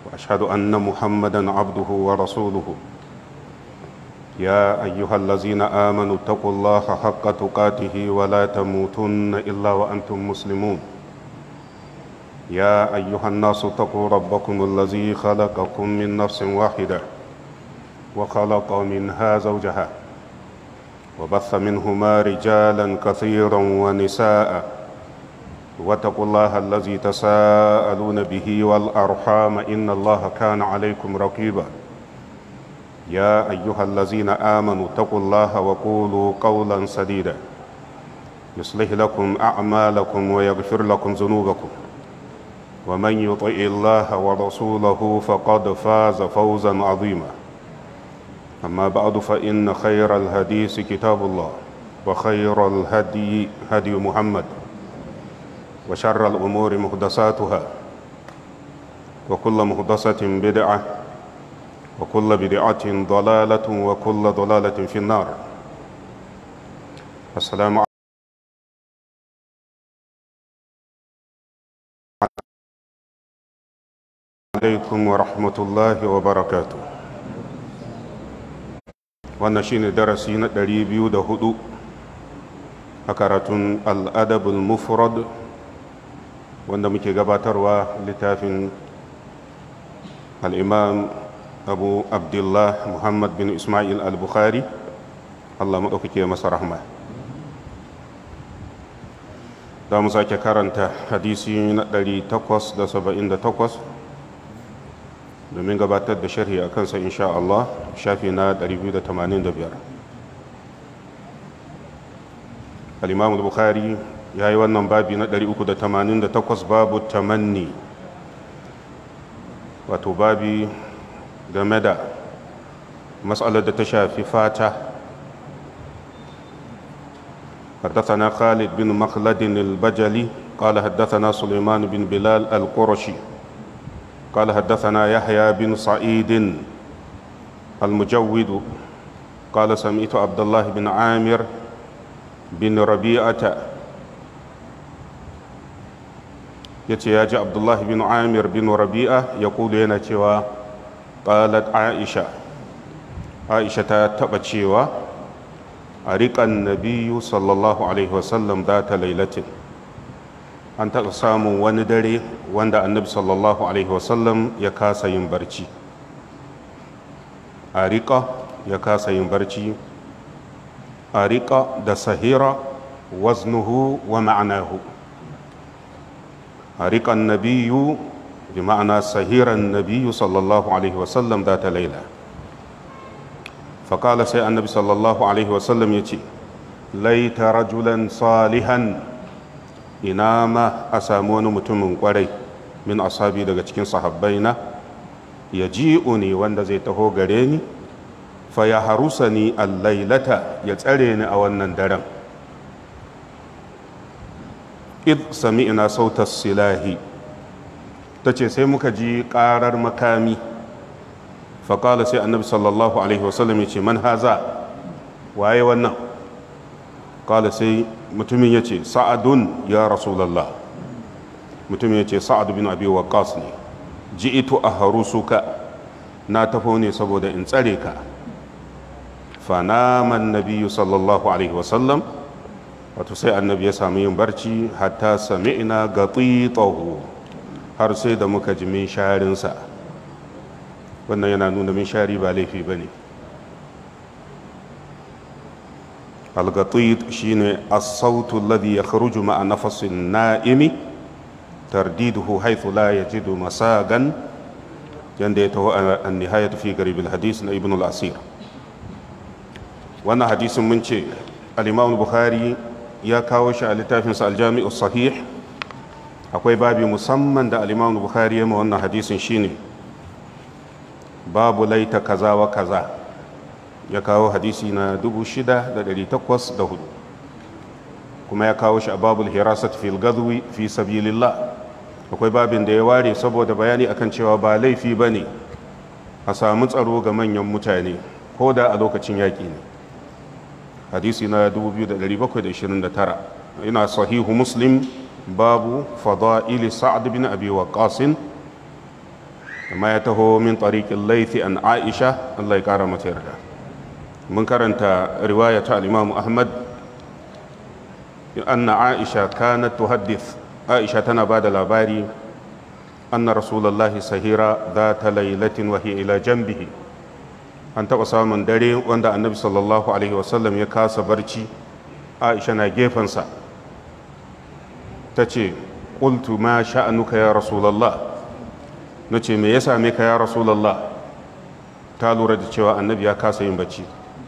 واشهد ان محمدا عبده ورسوله يا ايها الذين امنوا اتقوا الله حق تقاته ولا تموتن الا وانتم مسلمون يا ايها الناس اتقوا ربكم الذي خلقكم من نفس واحده وخلق منها زوجها وبث منهما رجالا كثيرا ونساء واتقوا الله الذي تساءلون به والارحام ان الله كان عليكم رقيبا يا ايها الذين امنوا اتقوا الله وقولوا قولا سديدا يصلح لكم اعمالكم ويغفر لكم ذنوبكم ومن يطع الله ورسوله فقد فاز فوزا عظيما اما بعد فان خير الحديث كتاب الله وخير الهدي هدي محمد وشر الامور محدثاتها وكل محدثه بدعه وكل بدعة ضلالة وكل ضلالة في النار السلام عليكم ورحمة الله وبركاته wannan shine darasi na 204 a karatun al'adabul mufrad wanda muke gabatarwa littafin al'imam abu abdullah muhammad bin ismail al-bukhari allah maɗaukake masa rahma za mu sake karanta hadisi na 878 domin gabatar da sharhi a kansa insha Allah shafi na 285 al-imam al-bukhari ya yi wannan babi na 388 babu tamanni wato babi game da matsalar da ta shafi fata حدثنا خالد بن مخلد البجلي قال حدثنا سليمان بن بلال القرشي قال حدثنا يحيى بن سعيد المجود قال سمعت عبد الله بن عامر بن ربيعة يتي يا عبد الله بن عامر بن ربيعة يقول هنا قالت عائشة عائشة تبتشيوا أريق النبي صلى الله عليه وسلم ذات ليلة أن تقسام وندري وند النبي صلى الله عليه وسلم يكاس ينبرشي أريق يكاس ينبرشي أريق دا سهيرة وزنه ومعناه أريق النبي بمعنى سهير النبي صلى الله عليه وسلم ذات ليلة فقال سي النبي صلى الله عليه وسلم يتي ليت رجلا صالحا إنما أسامون متمن قري من أصحابي daga cikin sahabbaina yaji'uni wanda zai taho gare ni fa ya harusani al-lailata ya tsare ni a wannan daren id sami'na sautas silahi ta ce sai muka ji ƙarar makami faƙala sai annabi sallallahu alaihi wasallam ya ce man haza waye wannan ƙala sai mutumin ya ce sa'adun ya rasulallah mutumin ya ce sa'ad bin abi waqas ne ji'itu a harusuka na tafo ne saboda in tsare ka fanaman nabiyu sallallahu alaihi wasallam wato sai annabi ya sami yin barci hatta sami'na gatitahu har sai da muka ji min sharinsa wannan yana nuna min shari ba laifi ba ne algatuit shi ne asautu ladi ya kharuju ma'a nafasin na'imi tardiduhu haithu la ya jidu masagan yadda ya taho an nihayatu fi garibin hadis na ibn al-asir wannan hadisin mun ce al-imam bukhari ya kawo shi a littafinsa aljami'u sahih akwai babi musamman da al-imam bukhari ya ma wannan hadisin shine babu laita kaza wa kaza ya kawo hadisi na 6804 kuma ya kawo shi a babul hirasat fil gadwi fi sabilillah akwai babin da ya ware saboda bayani akan cewa ba laifi bane a samu tsaro ga manyan mutane ko da a lokacin yaƙi ne hadisi na 2729 ina sahihu muslim babu fada'ili sa'ad bin abi waqasin amma ya taho min tariqin laifi an aisha Allah ya kara mata yarda mun karanta riwaya ta al-imam ahmad anna aisha kanat tuhaddith aisha tana bada labari anna rasulullahi sahira dhata laylatin wa hiya ila janbihi an taba samun dare wanda annabi sallallahu alaihi wasallam ya kasa barci aisha na gefensa ta ce qultu ma sha'anuka ya rasulullah nace me ya same ka ya rasulullah ta lura da cewa annabi ya kasa yin bacci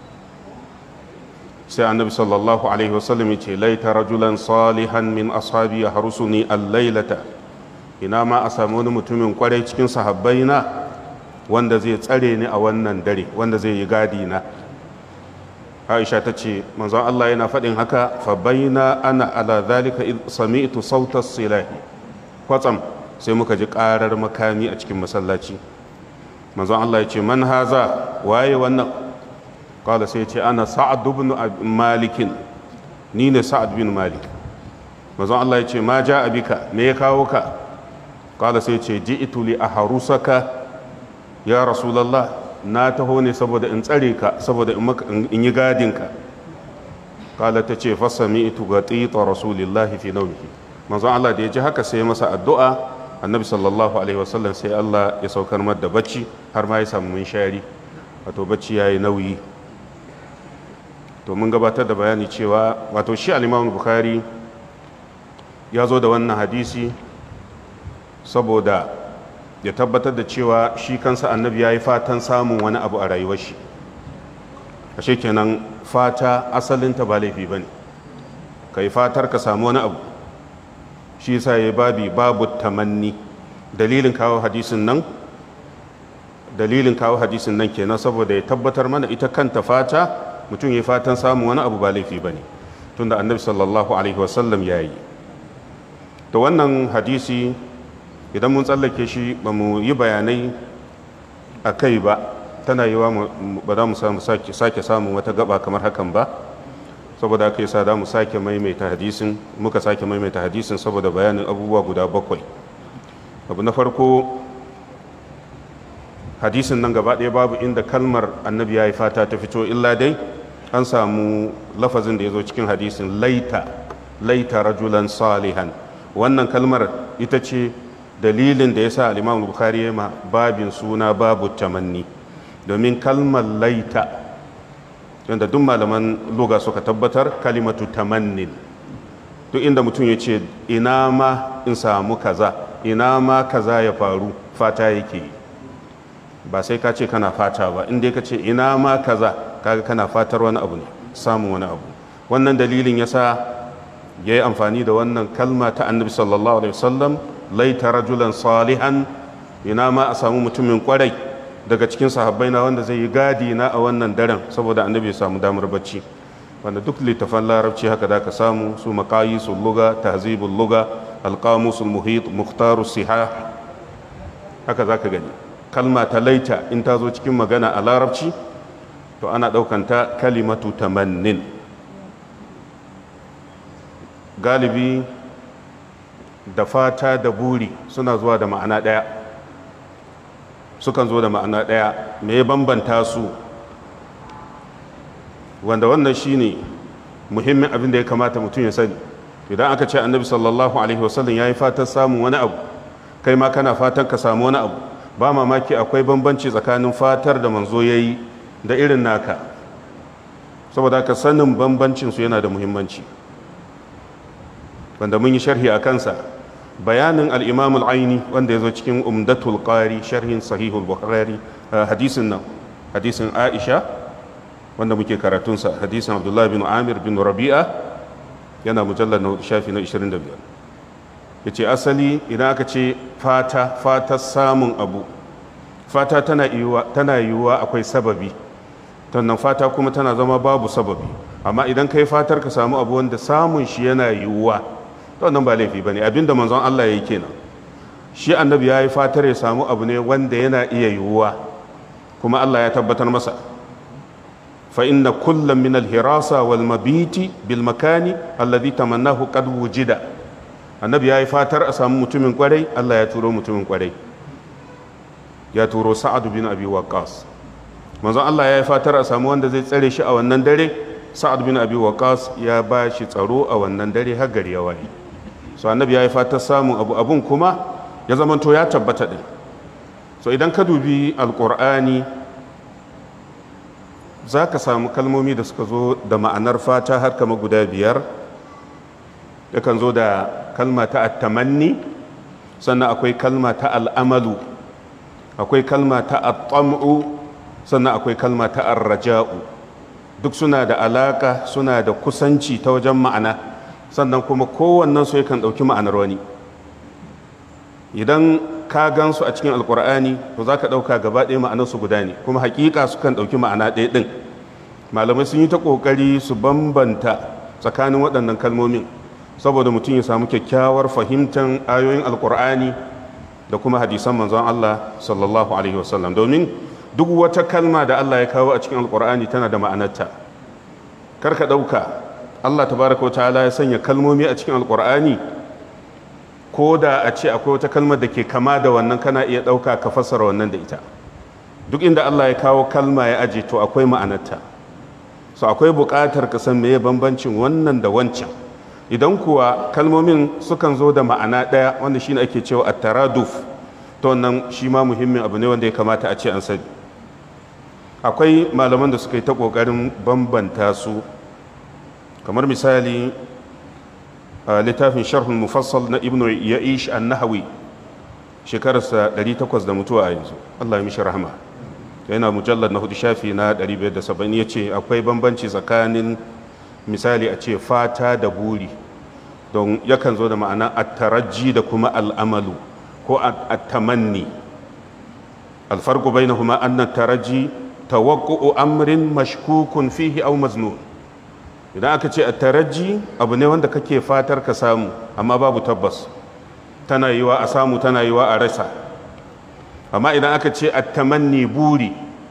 sai annabi sallallahu alaihi wasallam ya ce laita rajulan salihan min ashabi ya harusuni al-lailata ina ma a samu wani mutumin kwarai cikin sahabbai na wanda zai tsare ni a wannan dare wanda zai yi gadi na aisha ta ce manzon Allah yana faɗin haka fa baina ana ala zalika id sami'tu sautas silahi kwatsam sai muka ji ƙarar makami a cikin masallaci manzon Allah ya ce man haza waye wannan kala sai ce ana sa'ad ibn malikin ni ne sa'ad bin malik manzon Allah ya ce ma ja abika me ya kawo ka kala sai ce ji'tu li aharusaka ya rasulullah na taho ne saboda in tsare ka saboda in yi gadin ka kala ta ce fasami itu ga tsita rasulillahi fi naumihi manzon Allah da ya ji haka sai masa addu'a annabi sallallahu alaihi wasallam sai Allah ya saukar mar da bacci har ma ya samu mun shari wato bacci yayi nauyi to mun gabatar da bayani cewa wato shi al-Imam Bukhari ya zo da wannan hadisi saboda ya tabbatar da cewa shi kansa annabi ya yi fatan samun wani abu a rayuwar shi ashe kenan fata asalinta ba laifi ba ne ka yi fatar ka samu wani abu shi sa ya babi babu tamanni dalilin kawo hadisin nan dalilin kawo hadisin nan kenan saboda ya tabbatar mana ita kanta fata mutum ya yi fatan samun wani abu ba laifi ba ne tunda annabi sallallahu alaihi wasallam ya yi da wannan hadisi idan mun tsallake shi ba mu yi bayanai a kai ba tana yi wa ba za mu sake samun wata gaba kamar hakan ba saboda aka yi sa da mu sake maimaita hadisin muka sake maimaita hadisin saboda bayanin abubuwa guda bakwai abu na farko hadisin nan gaba ɗaya babu inda kalmar annabi ya yi fata ta fito illa dai an samu lafazin da ya zo cikin hadisin laita laita rajulan salihan wannan kalmar ita ce dalilin da ya sa al'imam bukari ya ma babin suna babu tamanni domin kalmar laita yadda duk malaman loga suka tabbatar kalimatu tamannin duk inda mutum ya ce ina ma in samu kaza ina ma kaza ya faru fata yake yi ba sai ka ce kana fata ba inda ka ce ina ma kaza kaga kana fatar wani abu ne samun wani abu wannan dalilin ya sa ya yi amfani da wannan kalma ta annabi sallallahu alaihi wasallam laita rajulan salihan ina ma a samu mutumin kwarai daga cikin sahabbai na wanda zai yi gadi na a wannan daren saboda annabi ya samu damar bacci wanda duk littafan larabci haka da ka samu su maqayisul luga tahzibul luga alqamusul muhit mukhtarus siha haka zaka gani kalma ta laita in ta zo cikin magana a larabci to ana ɗaukanta kalimatu tamannin galibi da fata da buri suna zuwa da ma'ana ɗaya sukan zo da ma'ana ɗaya me ya bambanta su wanda wannan shine muhimmin abin da ya kamata mutum ya sani idan aka ce annabi sallallahu alaihi wasallam ya yi fatan samun wani abu kai ma kana fatan ka samu wani abu ba mamaki akwai bambanci tsakanin fatar da manzo ya yi da irin naka saboda haka sanin bambancinsu yana da muhimmanci wanda mun yi sharhi a kansa bayanin al'imam al'aini wanda ya zo cikin umdatul qari sharhin sahihul bukhari hadisin nan hadisin aisha wanda muke karatunsa hadisin abdullahi bin amir bin rabi'a yana mujallar na shafi na 25 ya ce asali idan aka ce fata fata samun abu fata tana yiwuwa akwai sababi tannan fata kuma tana zama babu sababi amma idan ka yi fatar ka samu abu wanda samun shi yana yiwuwa to nan ba laifi ba ne abinda manzon Allah ya yi kenan shi annabi ya yi fatar ya samu abu ne wanda yana iya yiwuwa kuma Allah ya tabbatar masa fa inna kullum min alhirasa wal mabiti bil makani alladhi tamannahu qad wujida annabi ya yi fatar a samu mutumin kwarai Allah ya turo mutumin kwarai ya turo sa'ad bin abi waqqas manzon Allah ya yi fatar a samu wanda zai tsare shi a wannan dare sa'ad bin abi waqqas ya ba shi tsaro a wannan dare har gari ya waye so annabi ya yi fatar samun abu abun kuma ya zamanto ya tabbata din so idan ka dubi alqur'ani za ka samu kalmomi da suka zo da ma'anar fata har kama guda biyar yakan zo da kalma ta attamanni sannan akwai kalma ta al'amalu akwai kalma ta attam'u sannan akwai kalma ta arraja'u duk suna da alaka suna da kusanci ta wajen ma'ana sannan kuma kowannen su yakan ɗauki ma'anar wani idan ka gansu a cikin alkur'ani to za ka ɗauka gaba ɗaya ma'anarsu guda ne kuma hakika sukan ɗauki ma'ana ɗaya ɗin malamai sun yi ta ƙoƙari su bambanta tsakanin waɗannan kalmomin saboda mutum ya samu kyakkyawar fahimtar ayoyin alkur'ani da kuma hadisan manzon Allah sallallahu alaihi wasallam domin duk wata kalma da Allah ya kawo a cikin alkur'ani tana da ma'anarta kar ka ɗauka Allah tabaraka wa ta'ala ya sanya kalmomi a cikin alkur'ani ko da a ce akwai wata kalmar da ke kama da wannan kana iya ɗauka ka fassara wannan da ita duk inda Allah ya kawo kalma ya aje to akwai ma'anarta so akwai buƙatar ka san meye bambancin wannan da wancan idan kuwa kalmomin sukan zo da ma'ana ɗaya wanda shine ake cewa at-taraduf to wannan shi ma muhimmin abu ne wanda ya kamata a ce an sani akwai malaman da suka yi ta ƙoƙarin bambanta su kamar misali a littafin sharhul mufassal na ibnu ya'ish an-nahawi shekararsa 800 da mutuwa a yanzu Allah ya mishi rahama yana mujallar na hudu shafi na 570 ya ce akwai bambanci tsakanin misali a ce fata da buri don yakan zo da ma'ana attaraji da kuma al'amalu ko attamanni alfarko bai na kuma annan taraji tawakku'u amrin mashkukun fihi au maznun idan aka ce attaraji abu ne wanda kake fatar ka samu amma babu tabbas tana yiwa a samu tana yiwa a rasa amma idan aka ce attamanni buri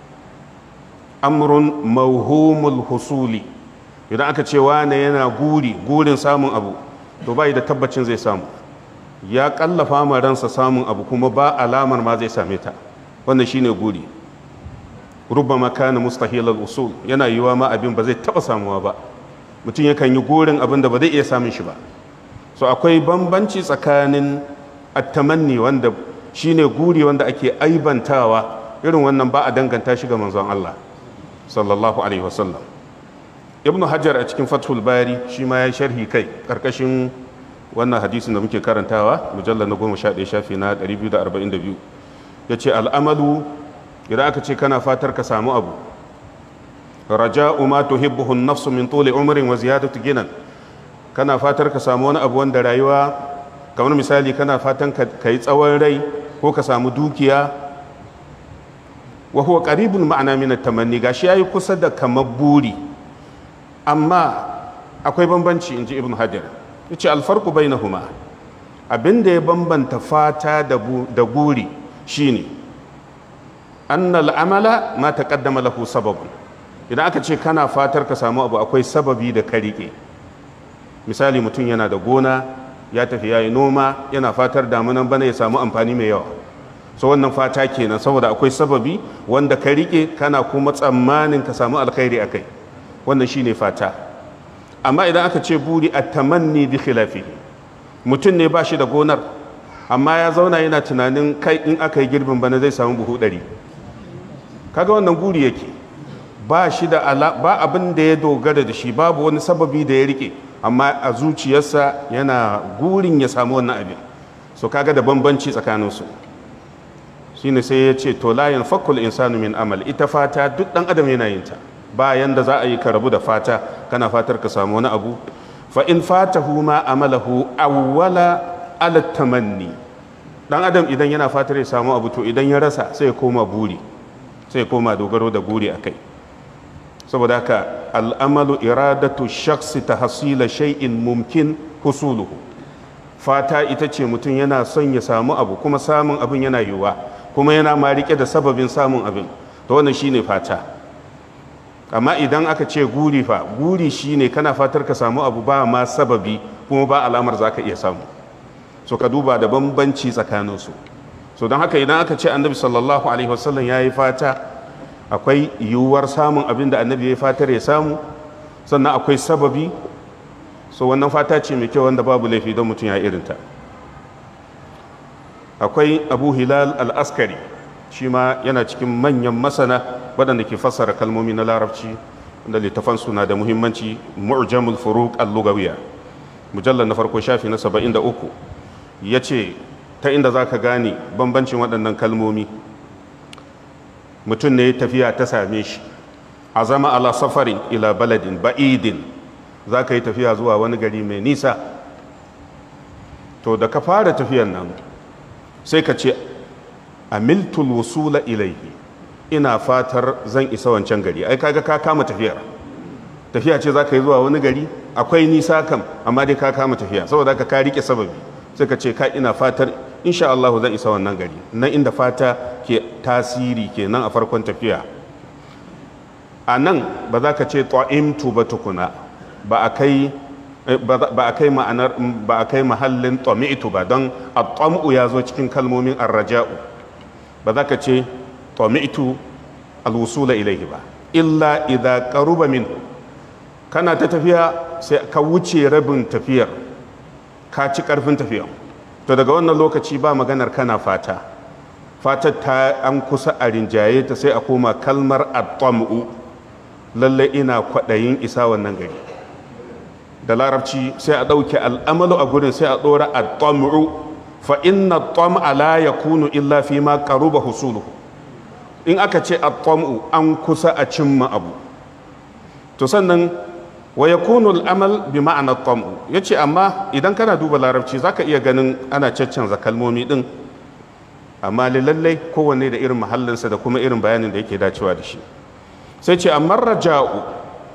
amrun mauhumul husuli idan aka ce wane yana guri gurin samun abu to bai da tabbacin zai samu ya kallafa ma ransa samun abu kuma ba alamar ma zai same ta wannan shine guri rubbama kana mustahilal usul yana yiwa ma abin ba zai taba samuwa ba mutum yakan yi gurin abin da ba zai iya samun shi ba so akwai bambanci tsakanin attamanni wanda shine guri wanda ake aibantawa irin wannan ba a danganta shi ga manzon Allah sallallahu alaihi wasallam ibnu hajar a cikin fathul bari shi ma ya sharhi kai karkashin wannan hadisin da muke karantawa mujallar na goma sha ɗaya shafi na 242 ya ce al'amalu idan aka ce kana fatar ka samu abu raja'u ma tuhibbuhu nafsu min tuli umrin wa ziyadatu ginan kana fatar ka samu wani abu wanda rayuwa kamar misali kana fatan ka yi tsawon rai ko ka samu dukiya wa huwa qaribul ma'ana min at-tamanni gashi yayi kusa da kamar buri amma akwai bambanci inji ibn hajar yace alfarqu bainahuma abinda ya bambanta fata da buri shine anna al-amala ma taqaddama lahu sababun idan aka ce kana fatar ka samu abu akwai sababi da ka rike misali mutum yana da gona ya tafi yayi noma yana fatar damunan bana ya samu amfani mai yawa so wannan fata kenan saboda akwai sababi wanda ka rike kana kuma tsammanin ka samu alkhairi akai wannan shine fata amma idan aka ce buri at-tamanni bi khilafihi mutum ne ba shi da gonar amma ya zauna yana tunanin kai in aka yi girbin bana zai samu buhu ɗari kaga wannan guri yake ba shi da ba abin da ya dogara da shi babu wani sababi da ya rike amma a zuciyarsa yana gurin ya samu wannan abin so kaga da bambanci tsakaninsu shine sai ya ce to la yanfakul insanu min amal ita fata duk dan adam yana yin ta ba yanda za a yi ka rabu da fata kana fatar ka samu wani abu fa in fatahu ma amalahu awwala ala tamanni dan adam idan yana fatar ya samu abu to idan ya rasa sai ya koma buri sai ya koma dogaro da buri akai saboda haka al'amalu iradatu shakhsi tahsila shay'in mumkin husuluhu fata ita ce mutum yana son ya samu abu kuma samun abin yana yiwuwa kuma yana ma rike da sababin samun abin to wannan shine fata amma idan aka ce guri fa guri shine kana fatar ka samu abu ba ma sababi kuma ba alamar zaka iya samu so ka duba da bambanci tsakaninsu so don haka idan aka ce annabi sallallahu alaihi wasallam ya yi fata akwai yiwuwar samun abin da annabi ya fatar ya samu sannan akwai sababi so wannan fata ce mai kyau wanda babu laifi don mutum ya irinta akwai abu hilal al-askari shi ma yana cikin manyan masana waɗanda ke fassara kalmomi na larabci da littafan suna da muhimmanci mu'jamul furuq al-lugawiyya mujallar na farko shafi na 73 yace ta inda zaka gane bambancin waɗannan kalmomi mutum ne tafiya ta same shi azama ala safarin ila baladin ba'idin zaka yi tafiya zuwa wani gari mai nisa to da ka fara tafiyan nan sai ka ce amiltul wusula ilaihi ina fatar zan isa wancan gari ai kaga ka kama tafiyar tafiya ce za ka yi zuwa wani gari akwai nisa kam amma dai ka kama tafiya saboda ka ka rike sababi sai ka ce ka ina fatar insha Allah zan isa wannan gari nan inda fata ke tasiri kenan a farkon tafiya a nan ba za ka ce ta'imtu ba tukuna ba a kai ba a kai ma'anar ba a kai mahallin tami'tu ba don at-tam'u ya zo cikin kalmomin ar-raja'u ba za ka ce tami'tu al-wusula ilayhi ba illa idza qaruba min kana ta tafiya sai ka wuce rabin tafiyar ka ci karfin tafiyar to daga wannan lokaci ba maganar kana fata fatar ta an kusa a rinjaye ta sai a koma kalmar at-tam'u lalle ina kwaɗayin isa wannan gari da larabci sai a ɗauke al'amalu a gurin sai a ɗora a tam'u fa inna tam'a la yakunu illa fi ma qaruba husuluhu in aka ce a tam'u an kusa a cimma abu to sannan wa yakunu al'amal bi ma'ana tam'u yace amma idan kana duba larabci zaka iya ganin ana caccanza kalmomi din amma lallai kowanne da irin mahallinsa da kuma irin bayanin da yake dacewa da shi sai ce amma raja'u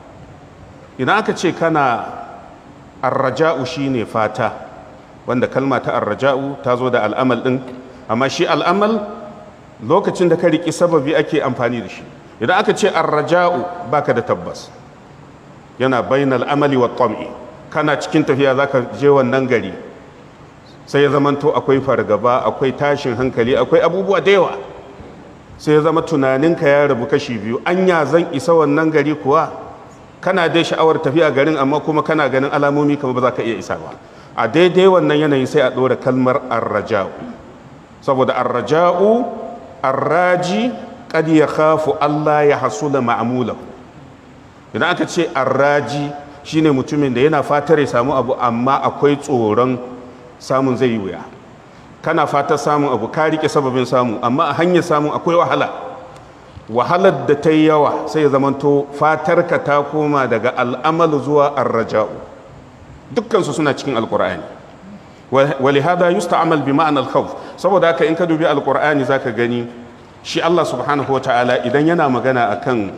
idan aka ce kana arraja'u shine fata wanda kalma ta arraja'u ta zo da al'amal din amma shi al'amal lokacin da ka riki sababi ake amfani da shi idan aka ce arraja'u baka da tabbas yana bainal amali wa tam'i kana cikin tafiya zaka je wannan gari sai ya zamanto akwai fargaba akwai tashin hankali akwai abubuwa da yawa sai ya zama tunaninka ya rabu kashi biyu anya zan isa wannan gari kuwa kana dai sha'awar tafiya garin amma kuma kana ganin alamomi kamar ba za ka iya isa ba a daidai wannan yanayi sai a ɗora kalmar arraja'u saboda arraja'u arraji kad ya khafu Allah ya hasula ma'amulahu idan aka ce arraji shine mutumin da yana fatar ya samu abu amma akwai tsoron samun zai yi wuya kana fatar samun abu ka rike sababin samu amma a hanyar samun akwai wahala wahalar da ta yi yawa sai ya zamanto fatarka ta koma daga al'amalu zuwa arraja'u dukkansu suna cikin alkur'ani wali hada yusta'amal bi ma'anar khawf saboda haka in ka dubi alkur'ani zaka gani shi Allah subhanahu wa ta'ala idan yana magana akan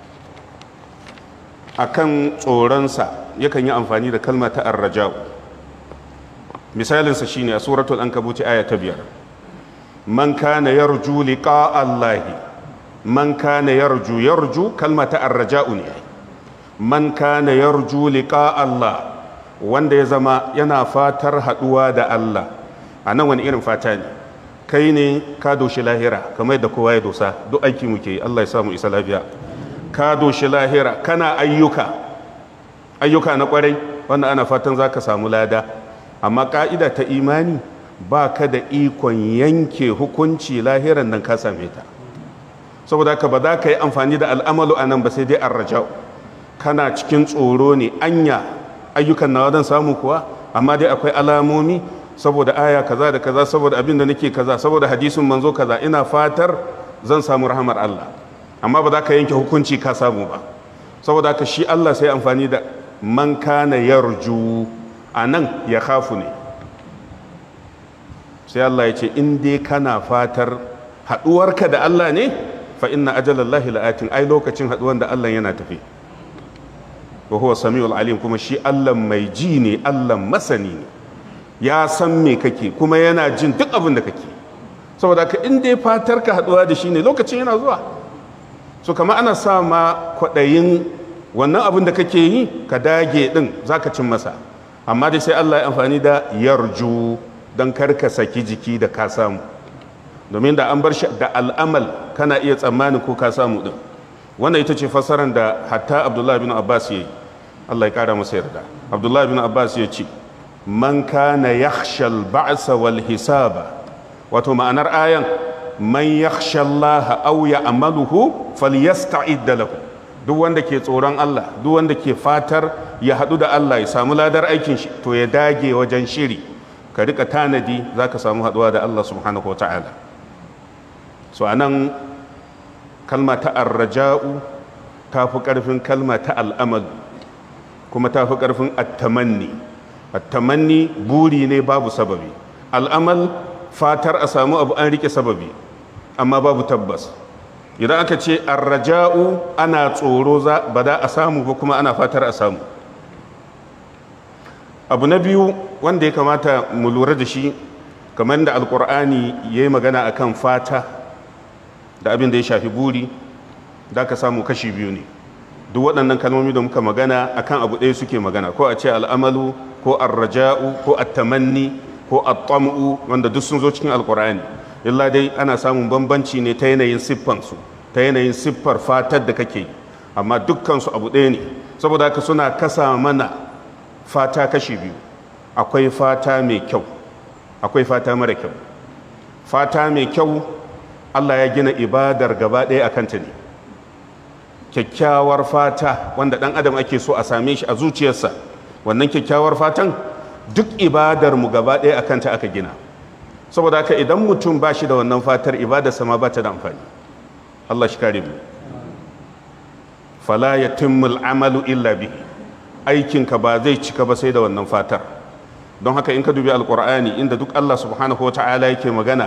akan tsoronsa yakan yi amfani da kalma ta arraja'u misalinsa shine a suratul ankabuti aya ta biyar man kana yarju liqa allahi man kana yarju yarju kalma ta arraja'u ne man kana yarju liqa allah wanda ya zama yana fatar haduwa da Allah a nan wani irin fata ne kai ne ka doshi lahira kamar yadda kowa ya dosa duk aiki muke Allah ya samu isa lafiya ka doshi lahira kana ayyuka ayyuka na kwarai wanda ana fatan za ka samu lada amma ka'ida ta imani ba ka da ikon yanke hukunci lahiran nan ka same ta saboda ka ba za ka yi amfani da al'amalu a nan ba sai dai an raja'u kana cikin tsoro ne anya ayyukan nawa zan samu kuwa amma dai akwai alamomi saboda aya kaza da kaza saboda abin da nake kaza saboda hadisin manzo kaza ina fatar zan samu rahamar Allah amma ba za ka yanke hukunci ka samu ba saboda haka shi Allah sai amfani da man kana yarju a nan ya khafu ne sai Allah ya ce in dai kana fatar haɗuwarka da Allah ne fa inna ajalallahi la'atin ai lokacin haɗuwan da Allah yana tafi wa huwa samiul alim kuma shi Allah mai ji ne Allah masani ne ya san me kake kuma yana jin duk abin da kake saboda ka in dai fatar ka haɗuwa da shi ne lokacin yana zuwa so kama ana sa ma kwaɗayin wannan abin da kake yi ka dage ɗin za ka cin masa amma dai sai Allah ya amfani da yarju don karka saki jiki da ka samu domin da an bar shi da al'amal kana iya tsammanin ko ka samu din wannan ita ce fassarar da hatta abdullahi bin abbas ya yi allah ya kara masa yarda abdullahi bin abbas ya ce man kana yakhshal ba'sa wal hisaba wato ma'anar ayan man yakhsha Allah aw ya'maluhu falyasta'id lahu duk wanda ke tsoron Allah duk wanda ke fatar ya hadu da Allah ya samu ladar aikin shi to ya dage wajen shiri ka rika tanadi zaka samu haduwa da Allah subhanahu wataala so anan kalma ta arraja'u ta fi karfin kalma ta al'amal kuma ta fi karfin at-tamanni at-tamanni buri ne babu sababi al'amal fatar a samu abu an rike sababi amma babu tabbas idan aka ce arraja'u ana tsoro ba da a samu ba kuma ana fatar a samu abu na biyu wanda ya kamata mu lura da shi kamar da alkur'ani ya yi magana akan fata da abin da ya shafi buri da ka samu kashi biyu ne duk waɗannan kalmomi da muka magana akan abu ɗaya suke magana ko a ce al'amalu ko arraja'u ko attamanni ko at-tam'u wanda duk sun zo cikin alkur'ani illa dai ana samun bambanci ne ta yanayin siffansu ta yanayin siffar fatar da kake amma dukkansu abu ɗaya ne saboda haka suna kasa mana fata kashi biyu akwai fata mai kyau akwai fata mara kyau fata mai kyau Allah ya gina ibadar gaba ɗaya a kanta ne kyakkyawar fata wanda ɗan adam ake so a same shi a zuciyarsa wannan kyakkyawar fatan duk ibadar mu gaba ɗaya a kanta aka gina saboda haka idan mutum ba shi da wannan fatar ibadarsa ma ba ta da amfani Allah shi kare mu fala yatimmul amalu illa bihi aikinka ba zai cika ba sai da wannan fatar don haka in ka dubi alkur'ani inda duk Allah subhanahu wata'ala yake magana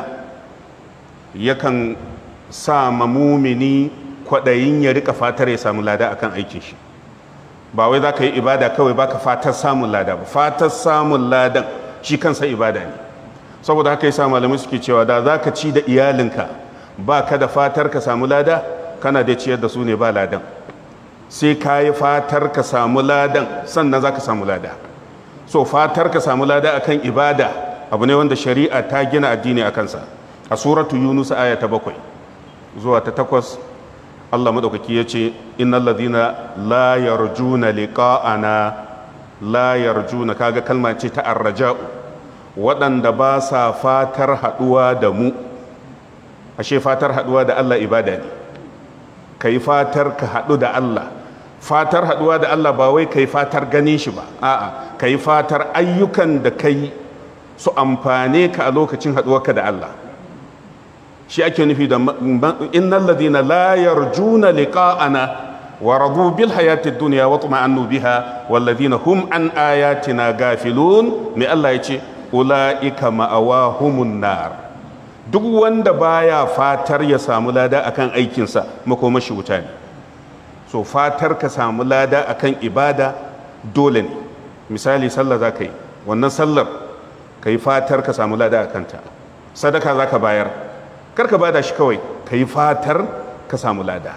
yakan sa mamumini kwaɗayin ya rika fatar ya samu lada akan aikin shi ba wai za ka yi ibada kawai baka fatar samun lada ba fatar samun ladan shi kansa ibada ne saboda haka yasa malamai suke cewa da za ka ci da iyalinka ba ka da fatar ka samu lada kana da ciyar da su ne ba ladan sai ka yi fatar ka samu ladan sannan za ka samu lada so fatar ka samu lada akan ibada abu ne wanda shari'a ta gina addini a kansa a suratu yunus aya ta bakwai zuwa ta takwas allah maɗaukaki ya ce innal ladina la yarjuna liqa'ana la yarjuna kaga kalma ce ta arraja'u waɗanda ba sa fatar haɗuwa da mu ashe fatar haɗuwa da allah ibada ne ka yi fatar ka haɗu da Allah fatar haɗuwa da Allah ba wai ka yi fatar ganin shi ba a'a ka yi fatar ayyukan da ka yi su amfane ka a lokacin haɗuwarka da Allah shi ake nufi da innal ladina la yarjuna liqa'ana wa radu bil hayati dunya wa tuma'annu biha wal ladina hum an ayatina gafilun me Allah ya ce ulaika ma'awahumun nar duk wanda baya fatar ya samu lada akan aikinsa makomashi wuta ne so fatar ka samu lada akan ibada dole ne misali sallah za ka yi wannan sallar ka yi fatar ka samu lada a kanta sadaka za ka bayar kar ka bada shi kawai ka yi fatar ka samu lada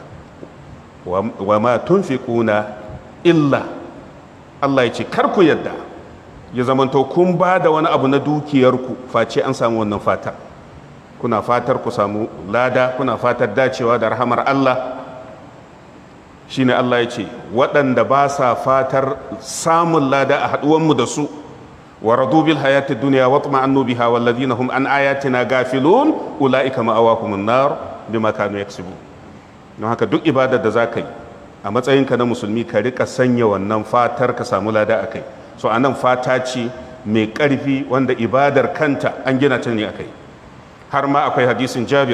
wa ma tunfiquna illa Allah ya ce kar ku yadda ya zamanto kun ba da wani abu na dukiyarku face an samu wannan fatar kuna fatar ku samu lada kuna fatar dacewa da rahamar Allah shine Allah ya ce waɗanda ba sa fatar samun lada a haɗuwanmu da su wa radu bil hayati dunya wa tuma'annu biha wal ladina hum an ayatina gafilun ulaika ma'awahumun nar bima kanu yaksubu don haka duk ibadar da zaka yi a matsayinka na musulmi ka rika sanya wannan fatar ka samu lada akai so anan fata ce mai ƙarfi wanda ibadar kanta an gina ta ne akai har ma akwai hadisin jabir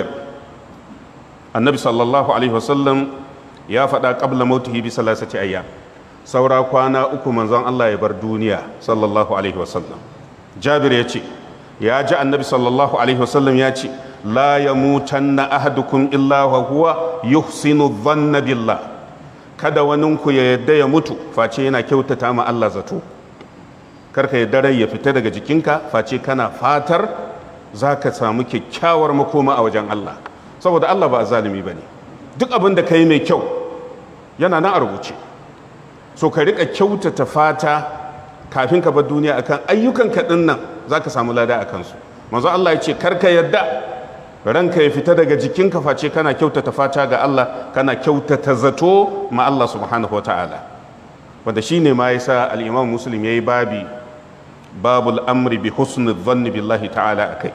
annabi sallallahu alaihi wasallam ya faɗa ƙabla mautihi bi salasati ayya saura kwana uku manzon Allah ya bar duniya sallallahu alaihi wasallam jabir ya ce ya ji annabi sallallahu alaihi wasallam ya ce la yamutanna ahadukum illa wa huwa yuhsinu dhanna billah kada waninku ya yadda ya mutu face yana kyautata ma Allah zato karka yadda rai ya fita daga jikinka face kana fatar za ka samu kyakkyawar makoma a wajen Allah saboda Allah ba zalimi ba ne duk abin da ka yi mai kyau yana nan a rubuce so ka rika kyautata fata kafin ka bar duniya akan ayyukan kaɗin nan za ka samu lada a kansu manzo Allah ya ce karka yadda ranka ya fita daga jikinka face kana kyautata fata ga Allah kana kyautata zato ma Allah subhanahu wa ta'ala wanda shine ma yasa al-Imam Muslim yayi babi babul amri bi husni dhanni billahi ta'ala akai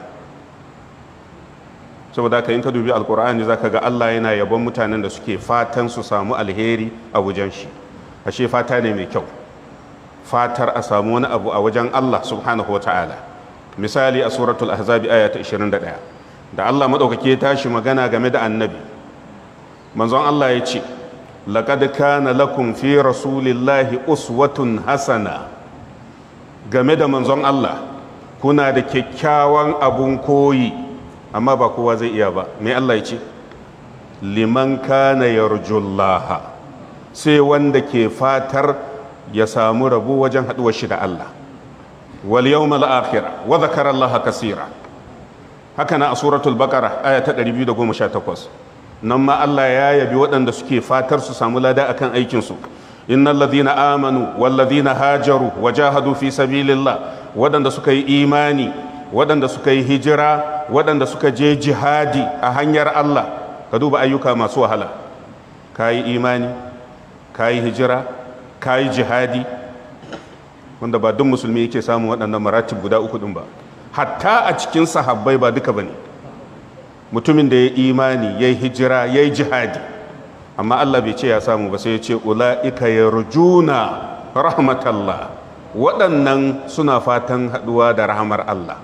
saboda haka in ka dubi alkur'ani zaka ga Allah yana yabon mutanen da suke fatan su samu alheri a wajen shi ashe fata ne mai kyau fatar a samu wani abu a wajen Allah subhanahu wata'ala misali a suratul ahzabi aya ta 21 da Allah madaukake ya tashi magana game da annabi manzon Allah ya ce laqad kana lakum fi rasulillahi uswatun hasana game da manzon Allah kuna da kyakkyawan abun koyi amma ba kowa zai iya ba mai Allah ya ce liman kana yarjullaha sai wanda ke fatar ya samu rabu wajen haduwar shi da Allah wal yawmal akhir wa dhakara Allah kaseera haka na a suratul baqara aya ta 218 nan ma Allah ya yabi waɗanda suke fatar su samu lada akan aikin su innal ladhina amanu wal ladhina hajaru wajahadu fi sabilillah waɗanda suka yi imani waɗanda suka yi hijira waɗanda suka je jihadi a hanyar Allah ka duba ayyuka masu wahala ka yi imani ka yi hijira ka yi jihadi wanda ba duk musulmi yake samun waɗannan maratib guda uku ɗin ba hatta a cikin sahabbai ba duka ba ne mutumin da ya imani ya yi hijira ya yi jihadi amma Allah bai ce ya samu ba sai ya ce ula'ika yarjuna rahmatallah waɗannan suna fatan haɗuwa da rahamar Allah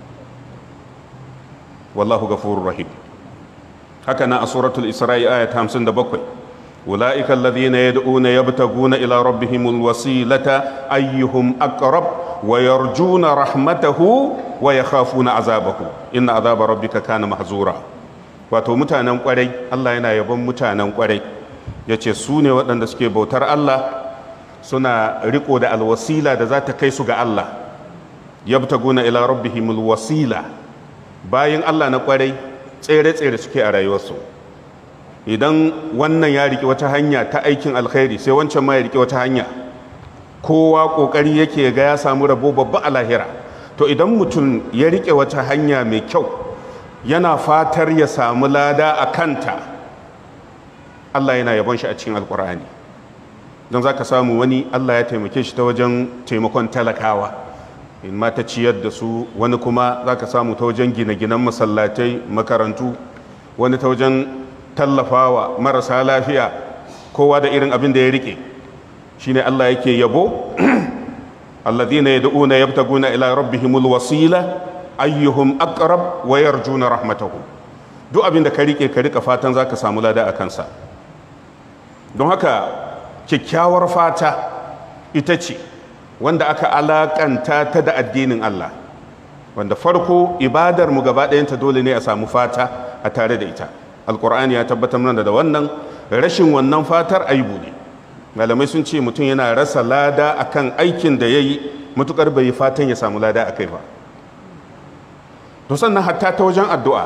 wallahu gafurur rahim haka na a suratul isra'i aya ta 57 ulaika alladhina yad'una yabtaguna ila rabbihimul wasilata ayyuhum aqrab wa yarjuna rahmatahu wa yakhafuna azabahu inna azaba rabbika kana mahzura wato mutanen kwarai Allah yana yabon mutanen kwarai yace su ne waɗanda suke bautar Allah suna riko da alwasila da za ta kai su ga Allah yabtaguna ila rabbihimul wasila bayan Allah na kwarai tsere-tsere suke a rayuwarsu idan wannan ya riƙe wata hanya ta aikin alkhairi sai wancan ma ya riƙe wata hanya kowa ƙoƙari yake ga ya samu rabo babba a lahira to idan mutum ya riƙe wata hanya mai kyau yana fatar ya samu lada a kanta Allah yana yabon shi a cikin alkur'ani don za ka samu wani Allah ya taimake shi ta wajen taimakon talakawa in ma ta ciyar da su wani kuma za ka samu ta wajen gine-ginen masallatai makarantu wani ta wajen tallafawa marasa lafiya kowa da irin abin da ya rike shine Allah yake yabo alladhina yad'una yabtaguna ila rabbihimul wasila ayyuhum aqrab wa yarjuna rahmatahu duk abin da ka rike ka rika fatan zaka samu lada a kansa don haka kyakkyawar fata ita ce wanda aka alakanta ta da addinin Allah wanda farko ibadar mu gaba ɗayanta dole ne a samu fata a tare da ita alkur'ani ya tabbatar mana da wannan rashin wannan fatar aibu ne malamai sun ce mutum yana rasa lada akan aikin da ya yi matukar bai yi fatan ya samu lada a kai ba to sannan hatta ta wajen addu'a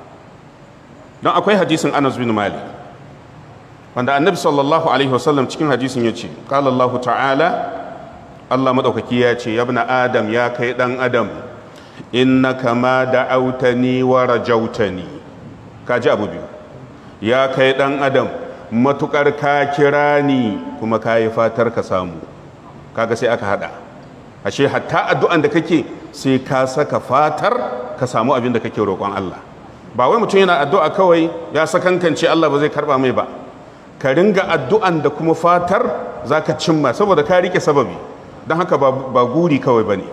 don akwai hadisin anas bin malik wanda annabi sallallahu alaihi wasallam cikin hadisin ya ce qala allah ta'ala allah maɗaukaki ya ce yabna adam ya kai ɗan adam innaka ma da'autani wa rajautani ka ji abu biyu ya kai ɗan adam matukar ka kira ni kuma ka yi fatar ka samu kaga sai aka hada ashe hatta addu'an da kake sai ka saka fatar ka samu abin da kake roƙon Allah ba wai mutum yana addu'a kawai ya sakankance Allah ba zai karba mai ba ka ringa addu'an da kuma fatar za ka cimma saboda ka rike sababi don haka ba guri kawai ba ne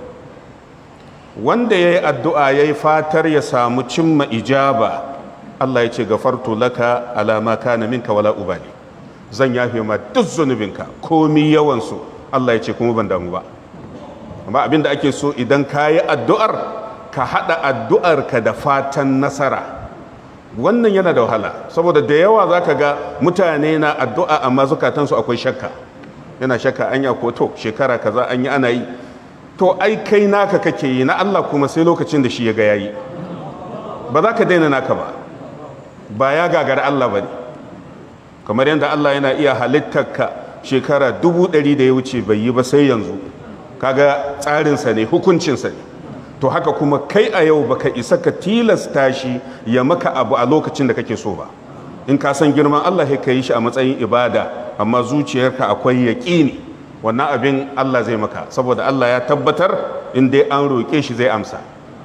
wanda ya yi addu'a ya yi fatar ya samu cimma ijaba Allah ya ce gafartu laka alama kana minka wala ubali zan yafe ma duk zunubinka komi yawansu Allah ya ce kuma ban damu ba amma abin da ake so idan ka yi addu'ar ka haɗa addu'arka da fatan nasara wannan yana da wahala saboda da yawa za ka ga mutane na addu'a amma zukatansu akwai shakka yana shakka anya ko to shekara kaza an yi ana yi to ai kai naka kake yi na Allah kuma sai lokacin da shi ya ga yayi ba za ka daina naka ba ba ya gagara Allah ba ne kamar yadda Allah yana iya halittarka shekara dubu ɗari da ya wuce bai yi ba sai yanzu kaga tsarinsa ne hukuncinsa ne to haka kuma kai a yau baka isa ka tilasta shi ya maka abu a lokacin da kake so ba in ka san girman Allah ka yi shi a matsayin ibada amma zuciyarka akwai yaƙini wannan abin Allah zai maka saboda Allah ya tabbatar in dai an roƙe shi zai amsa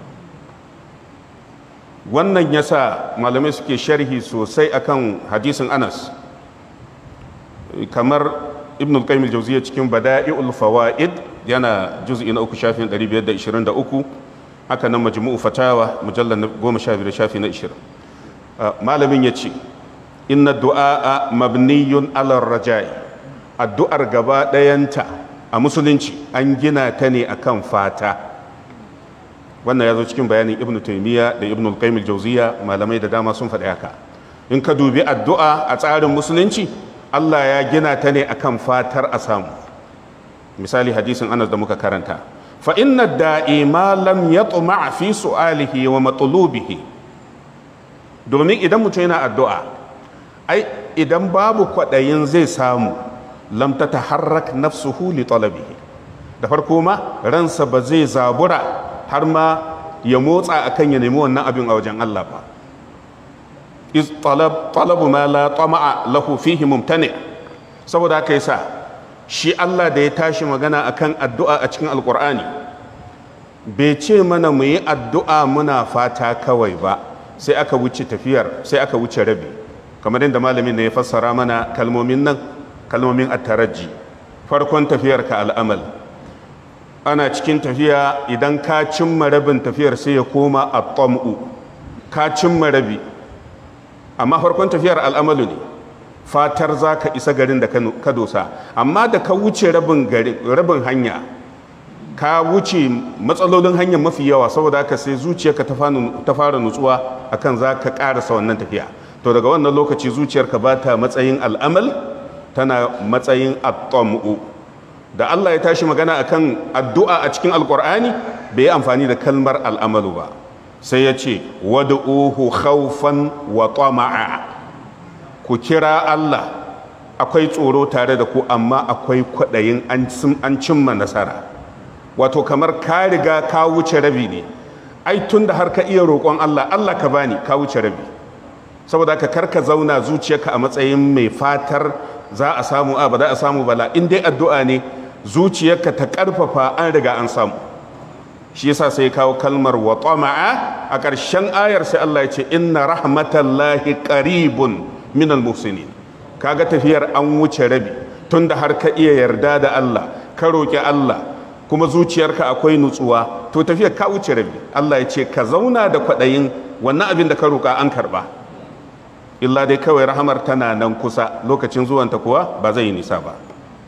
wannan yasa malamai suke sharhi sosai akan hadisin Anas kamar ibn al-qayyim al-jawziyya cikin bada'i'ul fawaid yana juz'i na uku shafin 523 haka nan majmu'u fatawa mujallal 15 shafi na 20 malamin yace inna du'a mabniyun ala raja'i addu'ar gaba dayanta a musulunci an gina ta ne akan fata wannan ya zo cikin bayanin ibn taymiya da ibn al-qayyim al-jawziyya malamai da dama sun faɗi haka in ka dubi addu'a a tsarin musulunci Allah ya gina ta ne akan fatar a samu misali hadisin Anas da muka karanta fa inna da'i ma lam yatma fi su'alihi wa matlubihi domin idan mutum yana addu'a ai idan babu kwaɗayin zai samu lam tataharrak nafsuhu li talabihi da farko ma ransa ba zai zabura har ma ya motsa akan ya nemi wannan abin a wajen Allah ba iz talab talabu ma la tama'a lahu fihi mumtani saboda haka yasa shi Allah da ya tashi magana akan addu'a a cikin alqur'ani bai ce mana mu yi addu'a muna fata kawai ba sai aka wuce tafiyar sai aka wuce rabi kamar yadda malamin ne ya fassara mana kalmomin nan kalmomin at-taraji farkon tafiyar ka al'amal ana cikin tafiya idan ka cimma rabin tafiyar sai ya koma at-tam'u ka cimma rabi amma farkon tafiyar al'amalu ne fatar za ka isa garin da ka dosa amma da ka wuce rabin hanya ka wuce matsalolin hanyar mafi yawa saboda haka sai zuciyarka ta fara nutsuwa akan za ka karasa wannan tafiya to daga wannan lokaci zuciyarka ba ta matsayin al'amal tana matsayin at-tamu da Allah ya tashi magana akan addu'a a cikin alkur'ani bai yi amfani da kalmar al'amalu ba sai ya ce wad'uhu khawfan wa tama'a ku kira Allah akwai tsoro tare da ku amma akwai kwaɗayin an cimma nasara wato kamar ka riga ka wuce rabi ne ai tun da har ka iya roƙon Allah Allah ka bani ka wuce rabi saboda ka karka zauna zuciyarka a matsayin mai fatar za a samu a ba za a samu bala in dai addu'a ne zuciyarka ta ƙarfafa an riga an samu shi yasa sai kawo kalmar wa tama'a a ƙarshen ayar sai Allah ya ce inna rahmatallahi qaribun minal muhsinin kaga tafiyar an wuce rabi tunda har ka iya yarda da Allah ka roki Allah kuma zuciyarka akwai nutsuwa to tafiyar ka wuce rabi Allah ya ce ka zauna da kwaɗayin wannan abin da ka roka an karba illa dai kawai rahamar tana nan kusa lokacin zuwanta kuwa ba zai yi nisa ba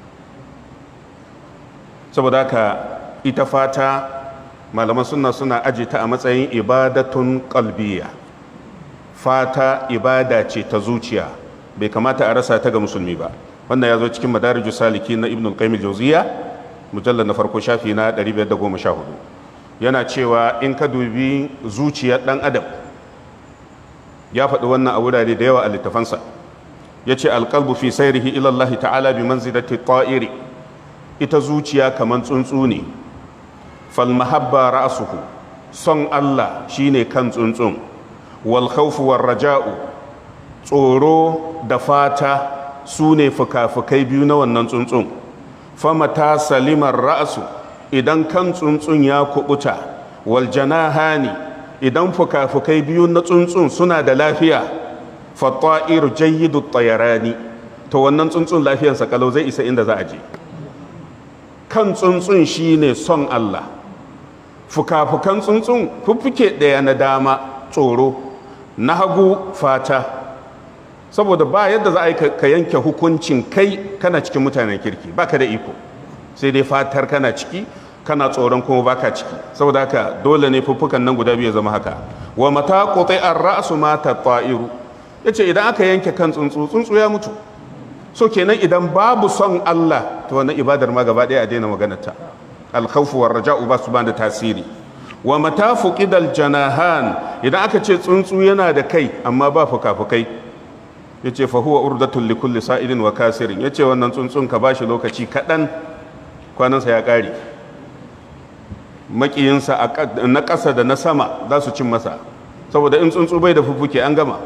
saboda haka ita fata malaman suna suna aji ta a matsayin ibadatun kalbiya fata ibada ce ta zuciya bai kamata a rasa ta ga musulmi ba wannan ya zo cikin madarijus saliki na ibn al-qayyim al-jawziya mujallal na farko shafi na 514 yana cewa in ka dubi zuciyar dan adam ya faɗi wannan a wurare da yawa a littafansa ya ce alƙalbu fi sairihi ilallahi ta'ala bi manzilati ta'iri ita zuciya kamar tsuntsu ne falmahabba ra'asuhu son Allah shine kan tsuntsun wal khawfu war raja'u tsoro da fata su ne fuka-fukai biyu na wannan tsuntsun famata salimar ra'asu idan kan tsuntsun ya kubuta wal janahani idan fuka-fukai biyu na tsuntsun suna da lafiya fatta'ir jayyidu tayarani to wannan tsuntsun lafiyarsa kalau zai isa inda za a je kan tsuntsun shine son Allah fuka-fukan tsuntsun fuffuke ɗaya na dama tsoro na hagu fata saboda ba yadda za a yi ka yanke hukuncin kai kana cikin mutanen kirki baka da iko sai dai fatar kana ciki kana tsoron kuma baka ciki saboda haka dole ne fuffukan nan guda biyu zama haka wa mata qutai ar-ra'su mata ta'iru yace idan aka yanke kan tsuntsu tsuntsu ya mutu so kenan idan babu son Allah to wannan ibadar ma gaba ɗaya a daina maganarta al-khawfu war-raja'u ba su ba da tasiri wa mata fuqidal janahan idan aka ce tsuntsu yana da kai amma ba fuka-fukai yace fa huwa urdatul li kulli sa'ilin wa kasirin yace wannan tsuntsun ka bashi lokaci kaɗan kwanansa ya ƙare makiyinsa na ƙasa da na sama za su cin masa saboda in tsuntsu bai da fuffuke an gama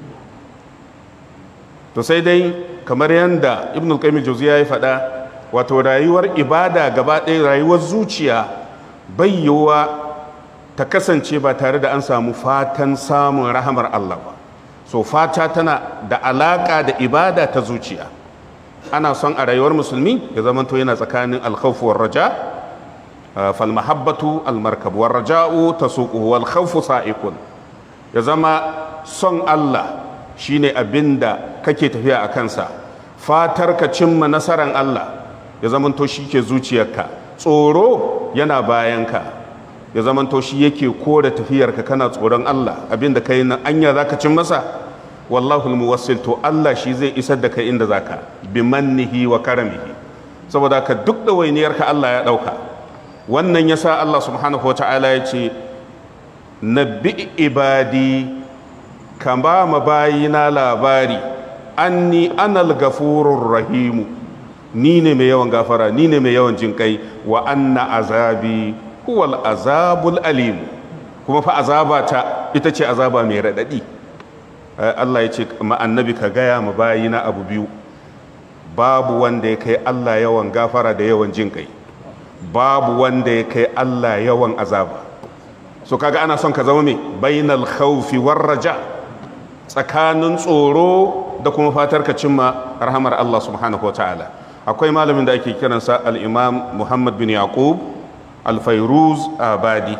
to sai dai kamar yadda ibn al-qayyim jauziya ya faɗa wato rayuwar ibada gaba ɗaya rayuwar zuciya bai yiwuwa ta kasance ba tare da an samu fatan samun rahamar Allah ba so fata tana da alaka da ibada ta zuciya ana son a rayuwar musulmi ya zamanto yana tsakanin alkhawfu war raja fal mahabbatu al markab war raja'u tasuquhu wal khawfu sa'ikun ya zama son Allah shine abinda kake tafiya a kansa fatar ka cimma nasaran Allah ya zamanto shi ke zuciyarka tsoro yana bayanka ya zamanto shi yake kore tafiyarka kana tsoron Allah abinda kai na anya zaka cin masa wallahu muwassil to Allah shi zai isar da kai inda zaka bi mannihi wa karamihi saboda ka duk da wainiyarka Allah ya dauka wannan yasa Allah subhanahu wataala ya ce nabbi ibadi kama mabayina labari anni anal gafurur rahimu ni ne mai yawan gafara ni ne mai yawan jinkai wa anna azabi huwal azabul alim kuma fa azaba ta ita ce azaba mai raɗaɗi Allah ya ce ma annabi ka gaya ma bayina abu biyu babu wanda ya kai Allah yawan gafara da yawan jin kai babu wanda ya kai Allah yawan azaba so kaga ana son ka zama mai bainal khawfi war raja tsakanin tsoro da kuma fatar ka cimma rahamar Allah subhanahu wa ta'ala akwai malamin da ake kiransa al-imam Muhammad bin Yaqub alfairuz abadi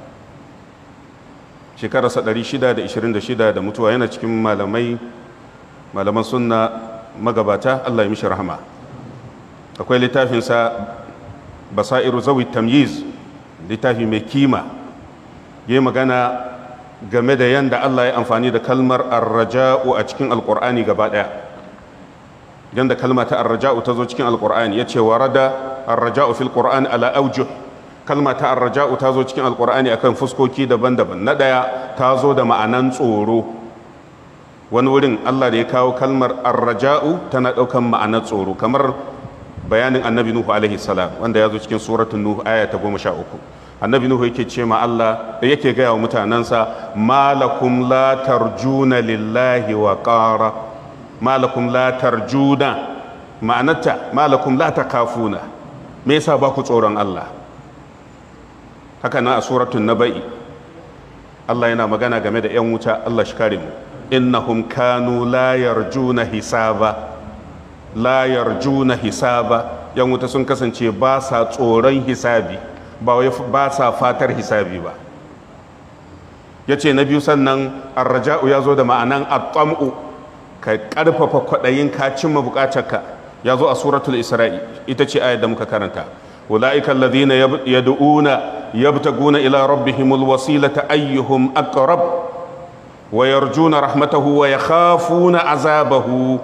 shekararsa 626 da mutuwa yana cikin malamai malaman sunna magabata Allah ya mishi rahama akwai littafinsa basairu zawi tamyiz littafi mai kima ya yi magana game da yadda Allah ya amfani da kalmar arraja'u a cikin alkur'ani gaba daya yadda kalma ta arraja'u ta zo cikin alkur'ani ya ce warada arraja'u fil qur'ani ala aujuh kalma ta arraja'u ta zo cikin alkur'ani akan fuskoki daban-daban na ɗaya ta zo da ma'anan tsoro wani wurin allah da ya kawo kalmar arraja'u tana ɗaukan ma'anar tsoro kamar bayanin annabi nuhu alaihi salam wanda ya zo cikin suratun nuhu aya ta goma sha uku annabi nuhu yake ce ma allah da yake gaya wa mutanensa malakum la tarjuna lillahi wa qara malakum la tarjuna ma'anarta malakum la takafuna me yasa ba ku tsoron allah haka na a suratun naba'i Allah yana magana game da 'yan wuta Allah shi kare mu innahum kanu la yarjuna hisaba la yarjuna hisaba 'yan wuta sun kasance ba sa tsoron hisabi ba wai ba sa fatar hisabi ba yace na biyu sannan arraja'u ya zo da ma'anan at-tam'u ka karfafa kwaɗayin ka cimma bukatarka ya zo a suratul isra'i ita ce ayar da muka karanta أولئك الذين يدعون يبتغون إلى ربهم الوسيلة أيهم أقرب ويرجون رحمته ويخافون عذابه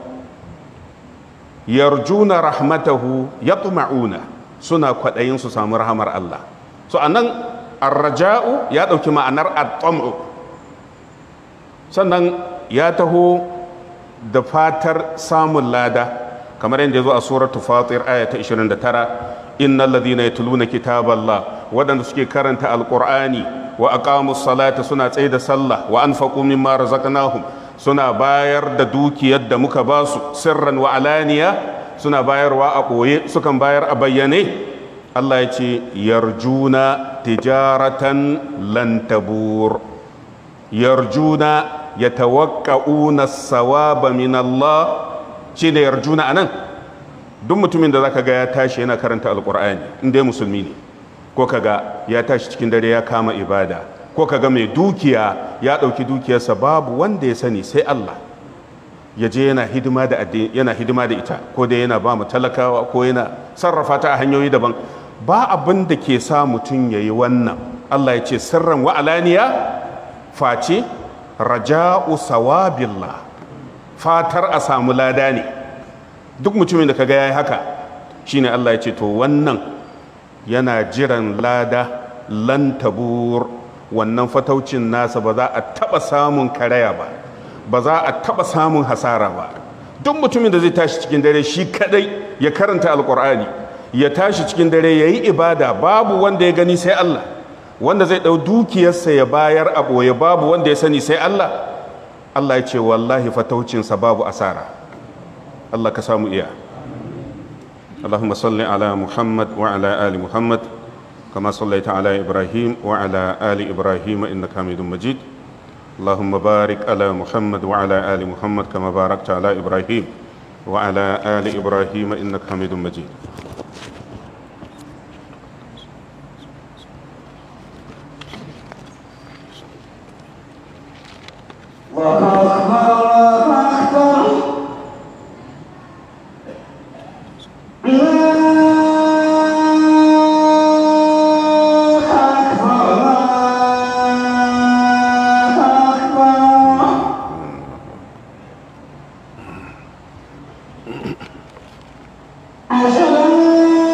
يرجون رحمته يطمعون سنة قدين سسام رحمر الله سو أنن الرجاء يدعو كما أنر الطمع sannan ya taho da fatar samun lada kamar yadda ya zo a suratul fatir aya ta 29 innal ladhina yatluna kitaballah wadanda suke karanta alqur'ani wa aqamus salata suna tsaye da sallah wa anfaqu mimma razaqnahum suna bayar da dukiyar da muka ba su sirran wa alaniya suna bayarwa a ɓoye sukan bayar a bayyane Allah ya ce yarjuna tijaratan lan tabur yarjuna yatawaqqa'una sawaba min Allah shine yarjuna anan duk mutumin da zaka ga ya tashi yana karanta alqur'ani in dai musulmi ne ko kaga ya tashi cikin dare ya kama ibada ko kaga mai dukiya ya ɗauki dukiyarsa babu wanda ya sani sai Allah ya je yana hidima da yana hidima da ita ko dai yana ba mu talakawa ko yana sarrafa ta a hanyoyi daban ba abin da ke sa mutum ya yi wannan Allah ya ce sirran wa alaniya face raja'u sawabillah fatar a samu lada ne duk mutumin da kaga yayi haka shine Allah ya ce to wannan yana jiran lada lan tabur wannan fataucin nasa ba za a taba samun karaya ba ba za a taba samun hasara ba duk mutumin da zai tashi cikin dare shi kadai ya karanta alkur'ani ya tashi cikin dare ya yi ibada babu wanda ya gani sai Allah wanda zai ɗau dukiyarsa ya bayar a ɓoye babu wanda ya sani sai Allah Allah ya ce wallahi fataucinsa babu asara Allah ka samu iya اللهم صل على محمد وعلى آل محمد كما صليت على إبراهيم وعلى آل إبراهيم إنك حميد مجيد اللهم بارك على محمد وعلى آل محمد كما باركت على إبراهيم وعلى آل إبراهيم إنك حميد مجيد الله أكبر الله أكبر الله أكبر الله أكبر أشهد أن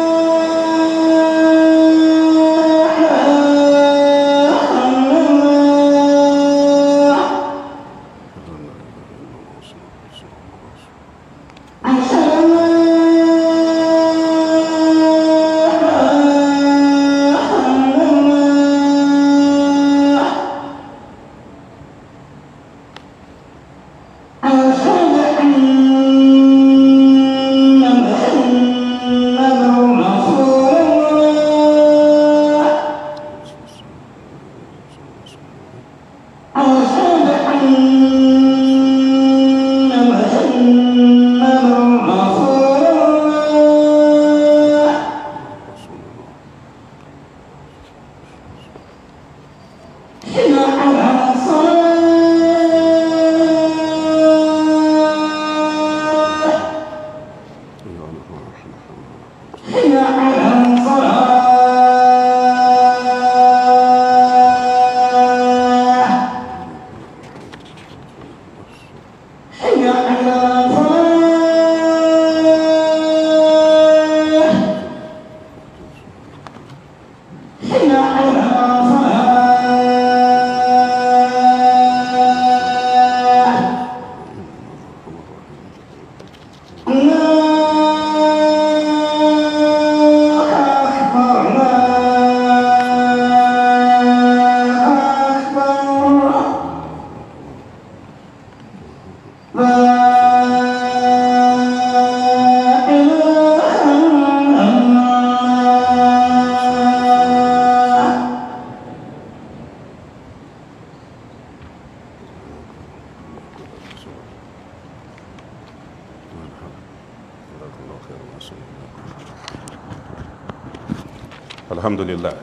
alhamdulillah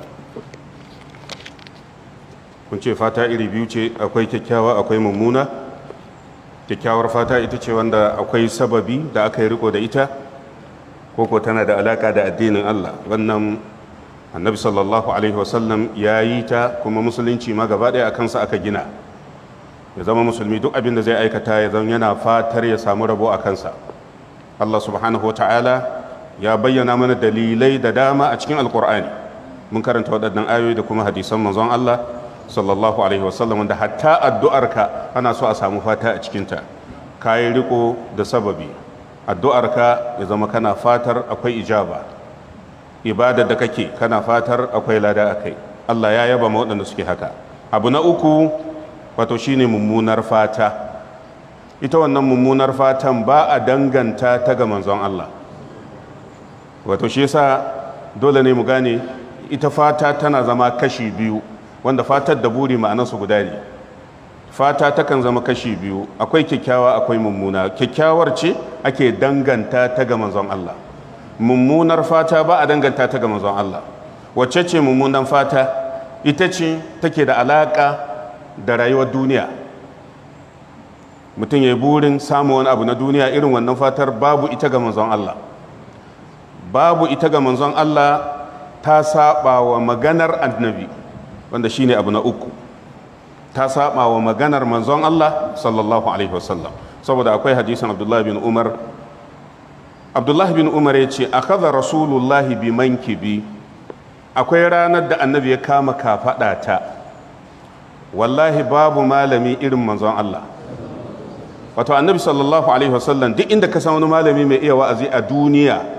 kun ce fata iri biyu ce akwai kyakkyawa akwai mummuna kyakkyawar fata ita ce wanda akwai sababi da aka yi riko da ita koko tana da alaka da addinin Allah wannan annabi sallallahu alaihi wasallam ya yi ta kuma musulunci ma gaba ɗaya a kansa aka gina ya zama musulmi duk abin da zai aikata ya zama yana fatar ya samu rabo a kansa Allah subhanahu wa ta'ala ya bayyana mana dalilai da dama a cikin alkur'ani mun karanta waɗannan ayoyi da kuma hadisan manzon Allah sallallahu alaihi wasallam wanda hatta addu'arka ana so a samu fata a cikinta kayi riko da sababi addu'arka ya zama kana fatar akwai ijaba ibadar da kake kana fatar akwai lada akai Allah ya yaba ma waɗanda suke haka abu na uku wato shine mummunar fata ita wannan mummunar fatan ba a danganta ta ga manzon Allah wato shi yasa dole ne mu gane ita fata tana zama kashi biyu wanda fatar da buri ma'anarsu guda ne fata takan zama kashi biyu akwai kyakkyawa akwai mummuna kyakkyawar ce ake danganta ta ga manzon Allah mummunar fata ba a danganta ta ga manzon Allah wacce ce mummunan fata ita ce take da alaka da rayuwar duniya mutum ya yi burin samun wani abu na duniya irin wannan fatar babu ita ga manzon Allah babu ita ga manzon Allah ta saba wa maganar annabi wanda shine abu na uku ta saba wa maganar manzon Allah sallallahu alaihi wasallam saboda akwai hadisin Abdullah bin Umar Abdullah bin Umar ya ce akhadha rasulullahi bi mankibi akwai ranar da annabi ya kama kafada ta wallahi babu malami irin manzon Allah wato annabi sallallahu alaihi wasallam duk inda ka san wani malami mai iya wa'azi a duniya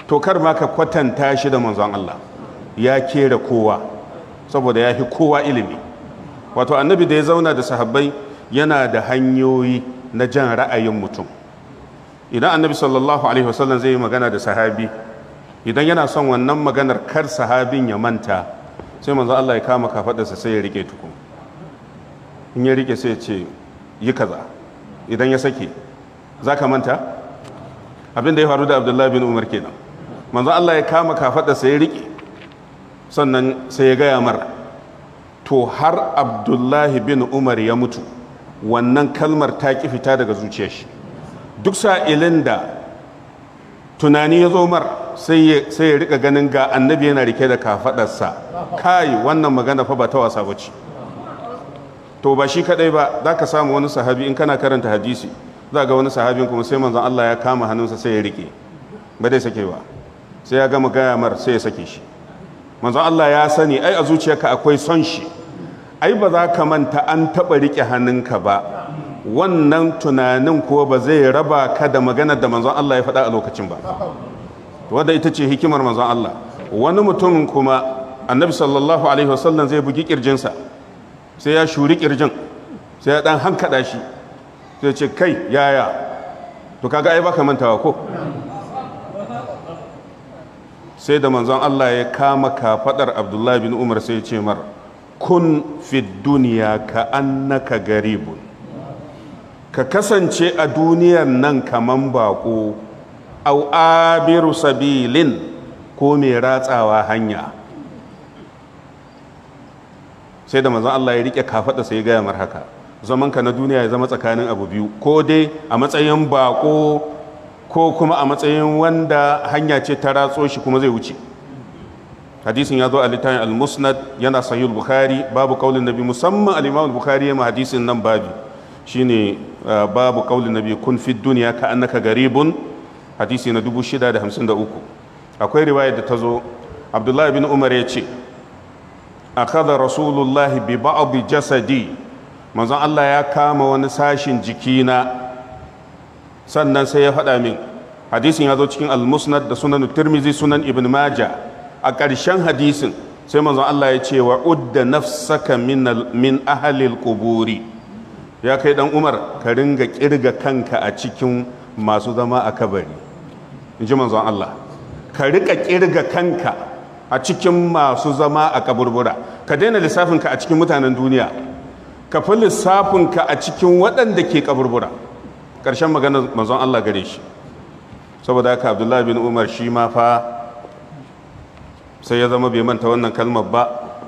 to kar ma ka kwatanta shi da manzon Allah ya kera kowa saboda ya fi kowa ilimi wato annabi da ya zauna da sahabbai yana da hanyoyi na jan ra'ayin mutum idan annabi sallallahu alaihi wasallam zai yi magana da sahabi idan yana son wannan maganar kar sahabin ya manta sai manzo Allah ya kama kafadarsa sai ya rike tukun in ya rike sai ya ce yi kaza idan ya sake za ka manta abin da ya faru da abdullahi bin umar kenan manzo Allah ya kama kafadarsa ya rike sannan sai ya gaya mar to har abdullahi bin umar ya mutu wannan kalmar ta ki fita daga zuciyar shi duk sa'ilin da tunani ya zo mar sai ya rika ganin ga annabi yana rike da kafadarsa kai wannan magana fa ba ta wasa bace to ba shi kadai ba za ka samu wani sahabi in kana karanta hadisi za ga wani sahabin kuma sai manzon Allah ya kama hannunsa sai ya rike ba dai sake ba sai ya gama gaya mar sai ya sake shi manzon Allah ya sani ai a zuciyarka akwai son shi ai ba za ka manta an taɓa rike hannunka ba wannan tunanin ko ba zai raba ka da maganar da manzon Allah ya faɗa a lokacin ba wadda ita ce hikimar manzon Allah wani mutum kuma annabi sallallahu alaihi wasallam zai bugi kirjinsa sai ya shuri kirjin sai ya dan hankada shi sai ce kai yaya to kaga ai baka mantawa ko sai da manzon Allah ya kama kafadar Abdullahi bin Umar sai ya ce mar kun fi duniya ka annaka garibun ka kasance a duniyar nan kaman bako au abiru sabilin ko mai ratsawa hanya sai da manzon Allah ya rike kafada sai ya gaya mar haka zaman ka na duniya ya zama tsakanin abu biyu ko dai a matsayin bako ko kuma a matsayin wanda hanya ce ta ratso shi kuma zai wuce hadisin ya zo a littafin al-musnad yana sahih bukhari babu kaulin nabi musamman al-imam bukhari ya ma hadisin nan babi shine babu kaulin nabi kun fi duniya ka annaka garibun hadisi na 653 akwai riwaya da ta zo abdullahi bin umar ya ce akhadha rasulullahi bi ba'd jasadi manzon Allah ya kama wani sashin jikina sannan sai ya faɗa min hadisin ya zo cikin al-musnad da sunan tirmizi sunan ibn majah a ƙarshen hadisin sai manzon Allah ya ce wa udda nafsaka min ahalil quburi ya kai dan umar ka ringa kirga kanka a cikin masu zama a kabari in ji manzon Allah ka rika kirga kanka a cikin masu zama a kaburbura ka daina lissafinka a cikin mutanen duniya ka fi lissafinka a cikin waɗanda ke kaburbura ƙarshen maganar manzon Allah gare shi saboda haka abdullahi bin umar shi ma fa sai ya zama bai manta wannan kalmar ba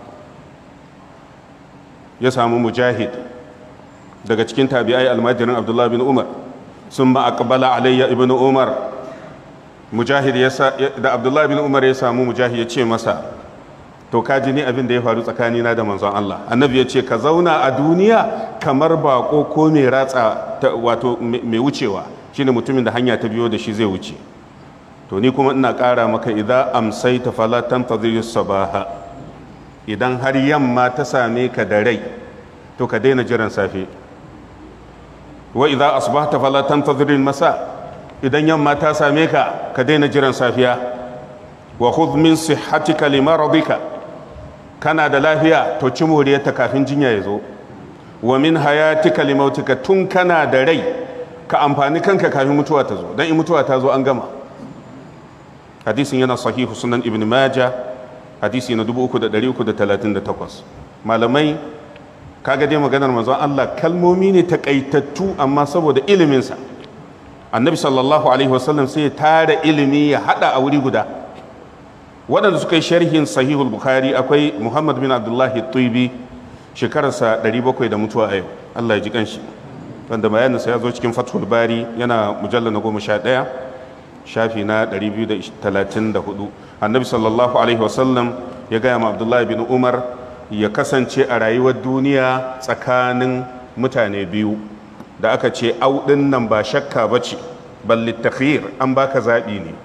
ya samu mujahid daga cikin tabi'ai almajirin abdullahi bin umar sun ma aqbala alayya ibn umar mujahid da abdullahi bin umar ya samu mujahid ya ce masa to ka ji ni abin da ya faru tsakanina da manzon Allah annabi ya ce ka zauna a duniya kamar bako ko mai ratsa wato mai wucewa shine mutumin da hanya ta biyo da shi zai wuce to ni kuma ina ƙara maka idan amsaita fala tantazir sabaha idan har yamma ta same ka da rai to ka daina jiran safe wa idan asbahta fala tantazir masa idan yamma ta same ka ka daina jiran safiya wa khudh min sihhatika limaradika kana da lafiya to ci moriyarta kafin jinya ya zo wa min hayatika limautika tun kana da rai ka amfani kanka kafin mutuwa ta zo dan in mutuwa ta zo an gama hadisin yana sahihu sunan ibn maja hadisi na 3338 malamai kaga dai maganar manzon Allah kalmomi ne takaitattu amma saboda iliminsa annabi sallallahu alaihi wasallam sai ya tara ilimi ya hada a wuri guda waɗanda suka yi sharhin sahihul bukhari akwai muhammad bin abdullahi tuibi shekararsa 700 da mutuwa a yau Allah ya ji kanshi wanda bayaninsa ya zo cikin fathul bari yana mujallar na goma sha ɗaya shafi na 234 annabi sallallahu alaihi wasallam ya gaya ma abdullahi bin umar ya kasance a rayuwar duniya tsakanin mutane biyu da aka ce auɗin nan ba shakka ba ce balli takhir an baka zaɓi ne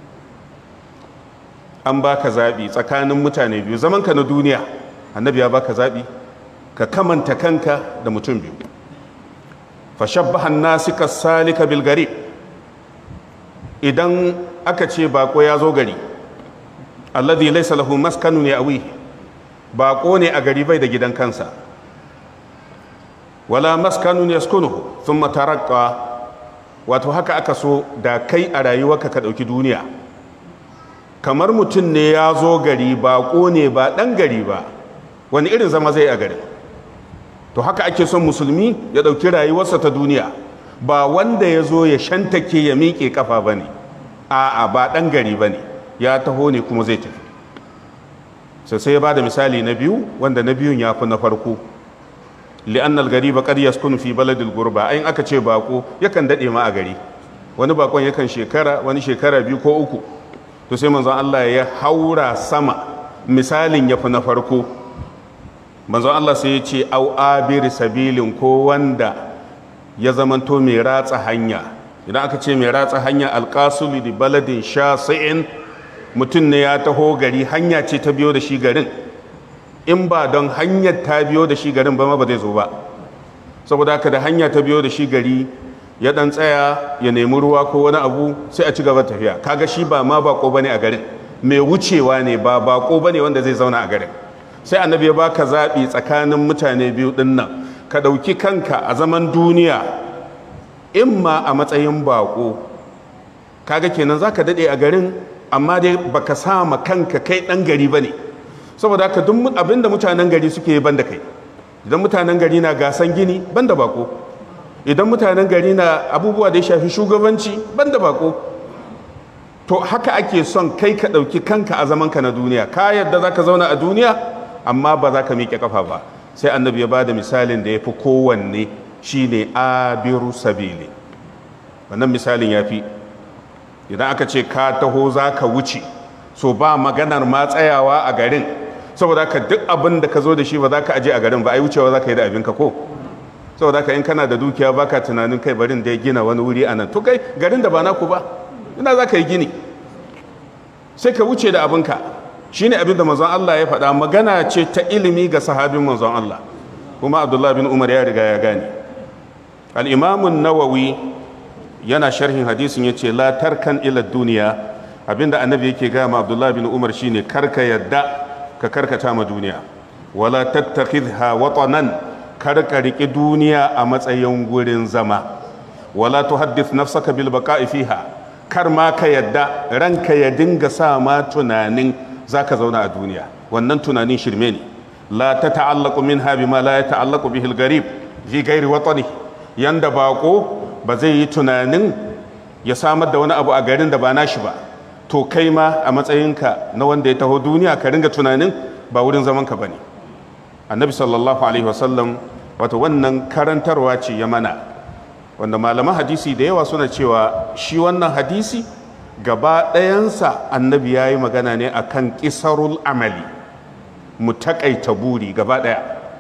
an baka zaɓi tsakanin mutane biyu zamanka na duniya annabi ya baka zaɓi ka kamanta kanka da mutum biyu fashabbahan nasika salika bilgari idan aka ce bako ya zo gari alladhi laysa lahu maskanun ya'wi bako ne a gari bai da gidan kansa wala maskanun yaskunuhu thumma tarakka wato haka aka so da kai a rayuwarka ka dauki duniya kamar mutum ne ya zo gari bako ne ba dan gari ba wani irin zama zai a garin to haka ake son musulmi ya dauki rayuwarsa ta duniya ba wanda ya zo ya shantake ya miƙe kafa ba ne a'a ba ɗan gari ba ne ya taho ne kuma zai tafi sai sai ya ba da misali na biyu wanda na biyun ya fi na farko li'annal gari ba ƙar yaskun fi baladil gurba ayin aka ce bako yakan daɗe ma a gari wani bakon yakan shekara wani shekara biyu ko uku to sai manzon Allah ya haura sama misalin ya fi na farko manzon Allah sai ya ce au abir sabilin ko wanda ya zamanto mai ratsa hanya idan aka ce mai ratsa hanya alƙasuli da baladin shasi'in mutum ne ya taho gari hanya ce ta biyo da shi garin in ba don hanyar ta biyo da shi garin ba ma ba zai zo ba saboda haka da hanya ta biyo da shi gari ya dan tsaya ya nemi ruwa ko wani abu sai a ci gaba tafiya kaga shi ba ma bako bane a garin mai wucewa ne ba bako bane wanda zai zauna a garin sai annabi ya baka zaɓi tsakanin mutane biyu ɗin nan ka ɗauki kanka a zaman duniya in ma a matsayin bako kaga kenan za ka daɗe a garin amma dai baka sama kanka kai ɗan gari ba ne saboda haka duk abin da mutanen gari suke ban da kai idan mutanen gari na gasan gini ban da bako idan mutanen gari na abubuwa da ya shafi shugabanci ban da bako to haka ake son kai ka ɗauki kanka a zamanka na duniya ka yadda za ka zauna a duniya amma ba za ka miƙe kafa ba sai annabi ya ba da misalin da ya fi kowanne shine abiru sabili wannan misalin ya fi idan aka ce ka taho za ka wuce so ba maganar ma tsayawa a garin saboda ka duk abin da ka zo da shi ba za ka aje a garin ba ai wucewa za ka yi da abinka ko saboda ka in kana da dukiya baka tunanin kai barin da ya gina wani wuri a nan to kai garin da ba naku ba ina za ka yi gini sai ka wuce da abinka shi ne abin da manzon Allah ya faɗa magana ce ta ilimi ga sahabin manzon Allah kuma abdullahi bin umar ya riga ya gane al'imamun nawawi yana sharhin hadisin ya ce la tarkan ila duniya abinda annabi yake gama abdullahi bin umar shine karka yadda ka karkata ma duniya wala tattakhidha watanan karka riki duniya a matsayin gurin zama wala tuhaddith nafsaka bil baqa'i fiha kar ma ka yadda ranka ya dinga sa ma tunanin zaka zauna a duniya wannan tunanin shirme ne la ta ta'allaqu minha bima la ya ta'allaqu bihi al-gharib fi ghairi watani yanda bako ba zai yi tunanin ya samar da wani abu a garin da ba nashi ba to kai ma a matsayinka na wanda ya taho duniya ka ringa tunanin ba wurin zaman ka bane annabi sallallahu alaihi wasallam wato wannan karantarwa ce ya mana wanda malaman hadisi da yawa suna cewa shi wannan hadisi gaba ɗayansa annabi ya yi magana ne a kan ƙisarul amali mu taƙaita buri gaba ɗaya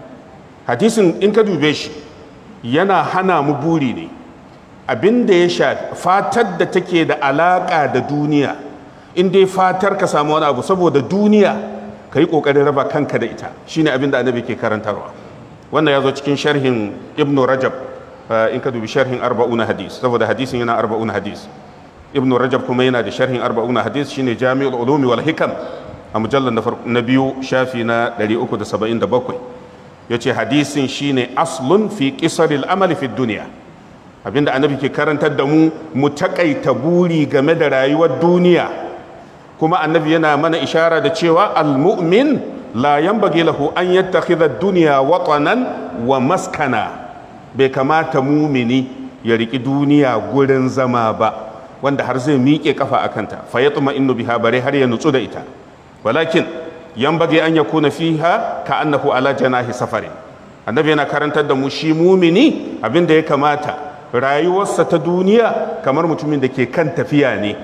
hadisin in ka dube shi yana hana mu buri ne abin da ya sha fatar da take da alaƙa da duniya in dai fatar ka samu wani abu saboda duniya ka yi ƙoƙarin raba kanka da ita shine abin da annabi ke karantarwa wannan ya zo cikin sharhin ibnu rajab in ka dubi sharhin arba'una hadis saboda hadisin yana arba'una hadis ibn rajab kuma yana da sharhin arba'una hadis shine jami'ul ulumi wal hikam a mujallar na biyu shafi na 377 yace hadisin shine aslun fi qisaril amali fi dunya abinda annabi ke karantar da mu mu takaita buri game da rayuwar duniya kuma annabi yana mana ishara da cewa almu'min la yanbaghi lahu an yattakhidha ad-dunya watanan wa maskana bai kamata mumini ya riki duniya gurin zama ba wanda har zai miƙe kafa a kanta fa ya tuma innu biha bare har ya nutsu da ita walakin yan bage an ya kuna fiha ka annahu ala janahi safari annabi yana karantar da mu shi mumini abin da ya kamata rayuwarsa ta duniya kamar mutumin da ke kan tafiya ne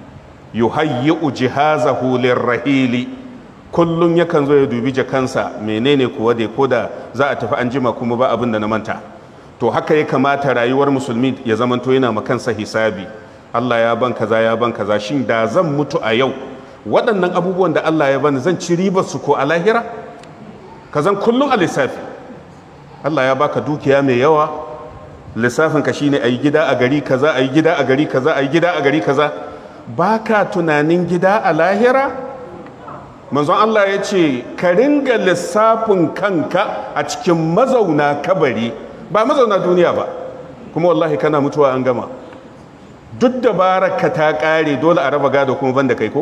yuhayyi'u jihazahu lirrahili kullum yakan zo ya dubi jakansa menene kuwa da ko da za a tafi an jima kuma ba abin da na manta to haka ya kamata rayuwar musulmi ya zamanto yana makansa hisabi Allah ya ban kaza ya ban kaza shin da zan mutu a yau waɗannan abubuwan da Allah ya bani zan ci ribar su ko a lahira ka zan kullum a lissafi Allah ya baka dukiya mai yawa lissafin ka shine ayi gida a gari kaza ayi gida a gari kaza ayi gida a gari kaza ba ka tunanin gida a lahira manzon Allah ya ce ka ringa lissafin kanka a cikin mazauna kabari ba mazauna duniya ba kuma wallahi kana mutuwa an gama duk da baraka ta kare dole a raba gado kuma banda kai ko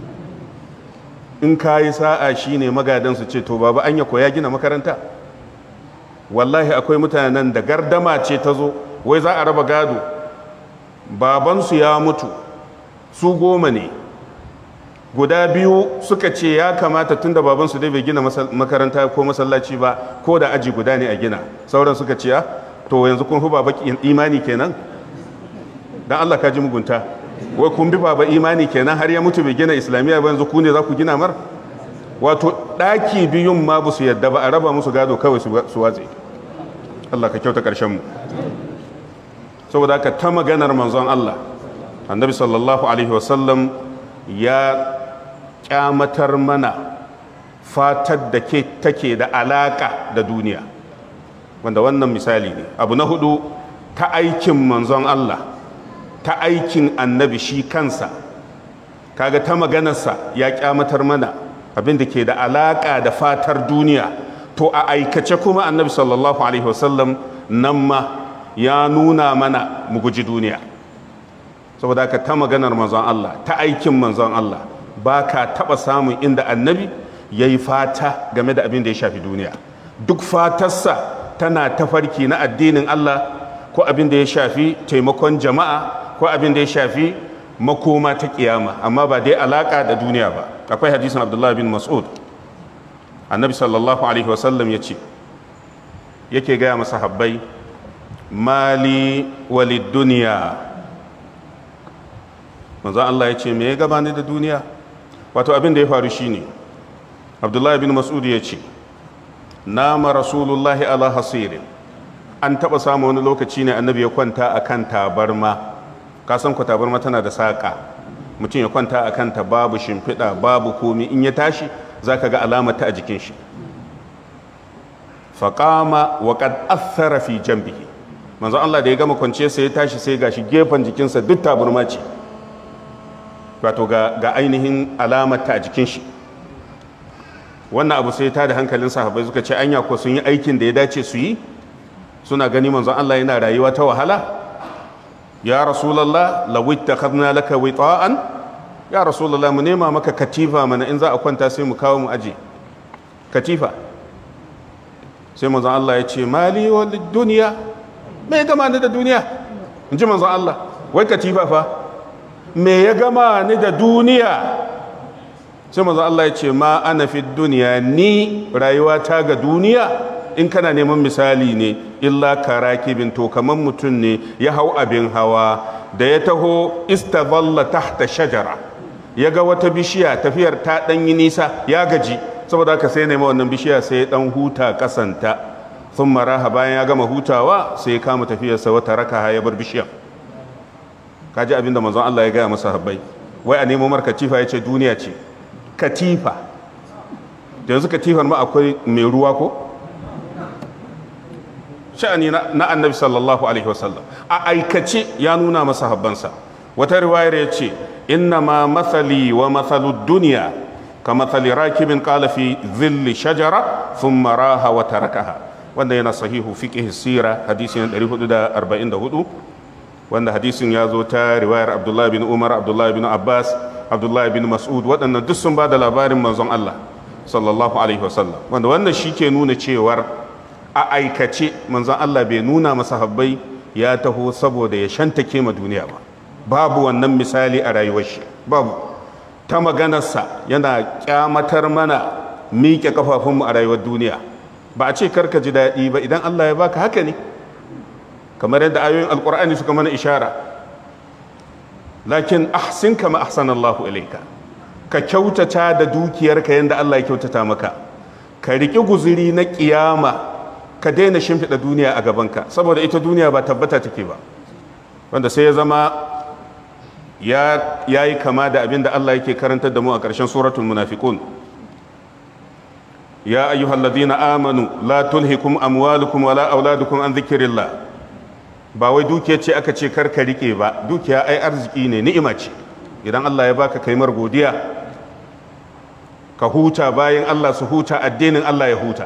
in ka yi sa'a shi ne magadansu ce to baba anya ko ya gina makaranta wallahi akwai mutanen da gardama ce ta zo wai za a raba gado babansu ya mutu su goma ne guda biyu suka ce ya kamata tun da babansu dai bai gina makaranta ko masallaci ba ko da aji guda ne a gina sauran suka ce ya to yanzu kun fi baba imani kenan dan Allah ka ji mugunta wai kun bi baba imani kenan har ya mutu bai gina islamiyya ba yanzu ku ne za ku gina mar wato ɗaki biyun ma ba su yadda ba a raba musu gado kawai su watse Allah ka kyauta ƙarshen mu saboda haka ta maganar manzon Allah annabi sallallahu alaihi wasallam ya kyamatar mana fatar da ke take da alaka da duniya wanda wannan misali ne abu na hudu ta aikin manzon Allah ta aikin annabi shi kansa kaga ta maganarsa ya kyamatar mana abin da ke da alaka da fatar duniya to a aikace kuma annabi sallallahu alaihi wasallam nan ma ya nuna mana mu guji duniya saboda haka ta maganar manzon Allah ta aikin manzon Allah ba ka taɓa samun inda annabi ya yi fata game da abin da ya shafi duniya duk fatarsa tana tafarki na addinin Allah ko abin da ya shafi taimakon jama'a ko abin da ya shafi makoma ta kiyama amma ba dai alaka da duniya ba akwai hadisin abdullahi bin mas'ud annabi sallallahu alaihi wasallam ya ce yake gaya masa habbai mali walid duniya manzo Allah ya ce me ya gabani da duniya wato abin da ya faru shine abdullahi bin mas'ud ya ce nama rasulullahi ala hasirin an taba samu wani lokaci ne annabi ya kwanta akan tabarma ka san ku tabarma tana da saƙa mutum ya kwanta a kanta babu shimfiɗa babu komi in ya tashi za ka ga alamata a jikin shi faƙama wa ƙad athara fi jambihi manzo Allah da ya gama kwance sai ya tashi sai gashi gefen jikinsa duk tabarma ce wato ga ainihin alamata a jikin shi wannan abu sai ta da hankalin sahabbai suka ce anya ko sun yi aikin da ya dace su yi suna gani manzon Allah yana rayuwa ta wahala ya rasulallah lawit ta kadna laka wita'an ya rasulallah mu nema maka katifa mana in za a kwanta sai mu kawo mu aje katifa sai manzon Allah ya ce mali wa duniya me gama ni da duniya in ji manzon Allah wai katifa fa me ya gama ni da duniya sai manzon Allah ya ce ma ana fi duniya ni rayuwa ta ga duniya in kana neman misali ne illa karakibin to kaman mutum ne ya hau abin hawa da ya taho istazalla tahta shajara ya ga wata bishiya tafiyar ta dan yi nisa ya gaji saboda haka sai nema wannan bishiya sai ya dan huta kasanta sun maraha bayan ya gama hutawa sai ya kama tafiyarsa wata raka ya bar bishiyar kaji abin da manzon Allah ya gaya masa habbai wai a nemo mar katifa ya ce duniya ce katifa yanzu katifar ma akwai mai ruwa ko sha'ani na annabi sallallahu alaihi wasallam a aikace ya nuna masa habbansa wata riwayar ya ce inna ma mathali wa mathalu duniya ka mathali rakibin qala fi zilli shajara thumma raha wa tarakaha wanda yana sahihu fiqh sira hadisi 444 wanda hadisin ya zo ta riwayar abdullahi bin umar abdullahi bin abbas abdullahi bin mas'ud waɗannan duk sun ba da labarin manzon allah sallallahu alaihi wasallam wanda wannan shi ke nuna cewar a aikace manzon Allah bai nuna masahabbai ya taho saboda ya shantake ma duniya ba babu wannan misali a rayuwar shi babu ta maganarsa yana kyamatar mana miƙe kafafunmu a rayuwar duniya ba a ce karka ji daɗi ba idan Allah ya baka haka ne kamar yadda ayoyin alkur'ani suka mana ishara lakin ahsin kama ahsanallahu ilaika ka kyautata da dukiyarka yadda Allah ya kyautata maka ka riƙi guzuri na ƙiyama ka daina shimfiɗa duniya a gabanka saboda ita duniya ba tabbata take ba wanda sai ya zama ya yi kama da abin da Allah yake karantar da mu a ƙarshen suratul munafiqun ya ayyuhal ladina amanu la tulhikum amwalukum wala auladukum an dhikrillah ba wai dukiya ce aka ce karka rike ba dukiya ai arziki ne ni'ima ce idan Allah ya baka kaimar godiya ka huta bayan Allah su huta addinin Allah ya huta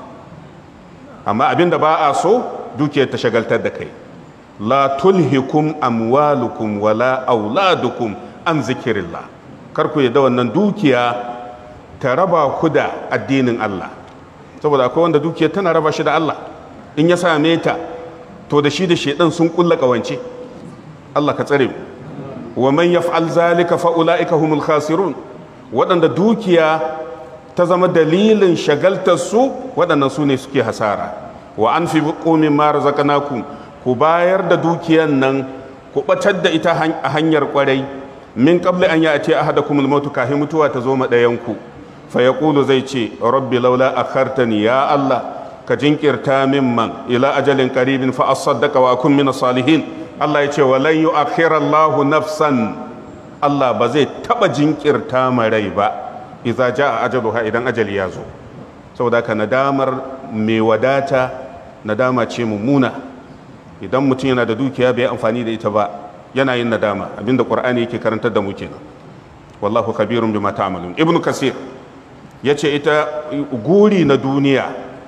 amma abinda ba a so dukiyar ta shagaltar da kai la tulhikum amwalukum wala auladukum an zikirillah kar ku yadda wannan dukiya ta raba ku da addinin Allah saboda akwai wanda dukiyar tana raba shi da Allah in ya same ta to da shi da shedan sun kulla kawance Allah ka tsare mu wa man yaf'al zalika fa ulaika humul khasirun waɗanda dukiya ta zama dalilin shagaltar su waɗannan su ne suke hasara wa anfiqu mimma razaqnakum ku bayar da dukiyan nan ku batar da ita a hanyar kwarai min qabli an ya'ti ahadakumul mautu kafin mutuwa ta zo ma ɗayan ku fa yaqulu zai ce rabbi laula akhartani ya Allah ka jinkirta min man ila ajalin qaribin fa asaddaqa wa akun min salihin Allah ya ce wa lan yu'akhkhira Allahu nafsan Allah ba zai taba jinkirta ma rai ba idza jaa ajaluha idan ajali ya zo saboda ka nadamar mai wadata nadama ce mummuna idan mutum yana da dukiya bai amfani da ita ba yana yin nadama abinda qur'ani yake karantar da mu kenan wallahu kabirun bima ta'malun ibnu kasir yace ita guri na duniya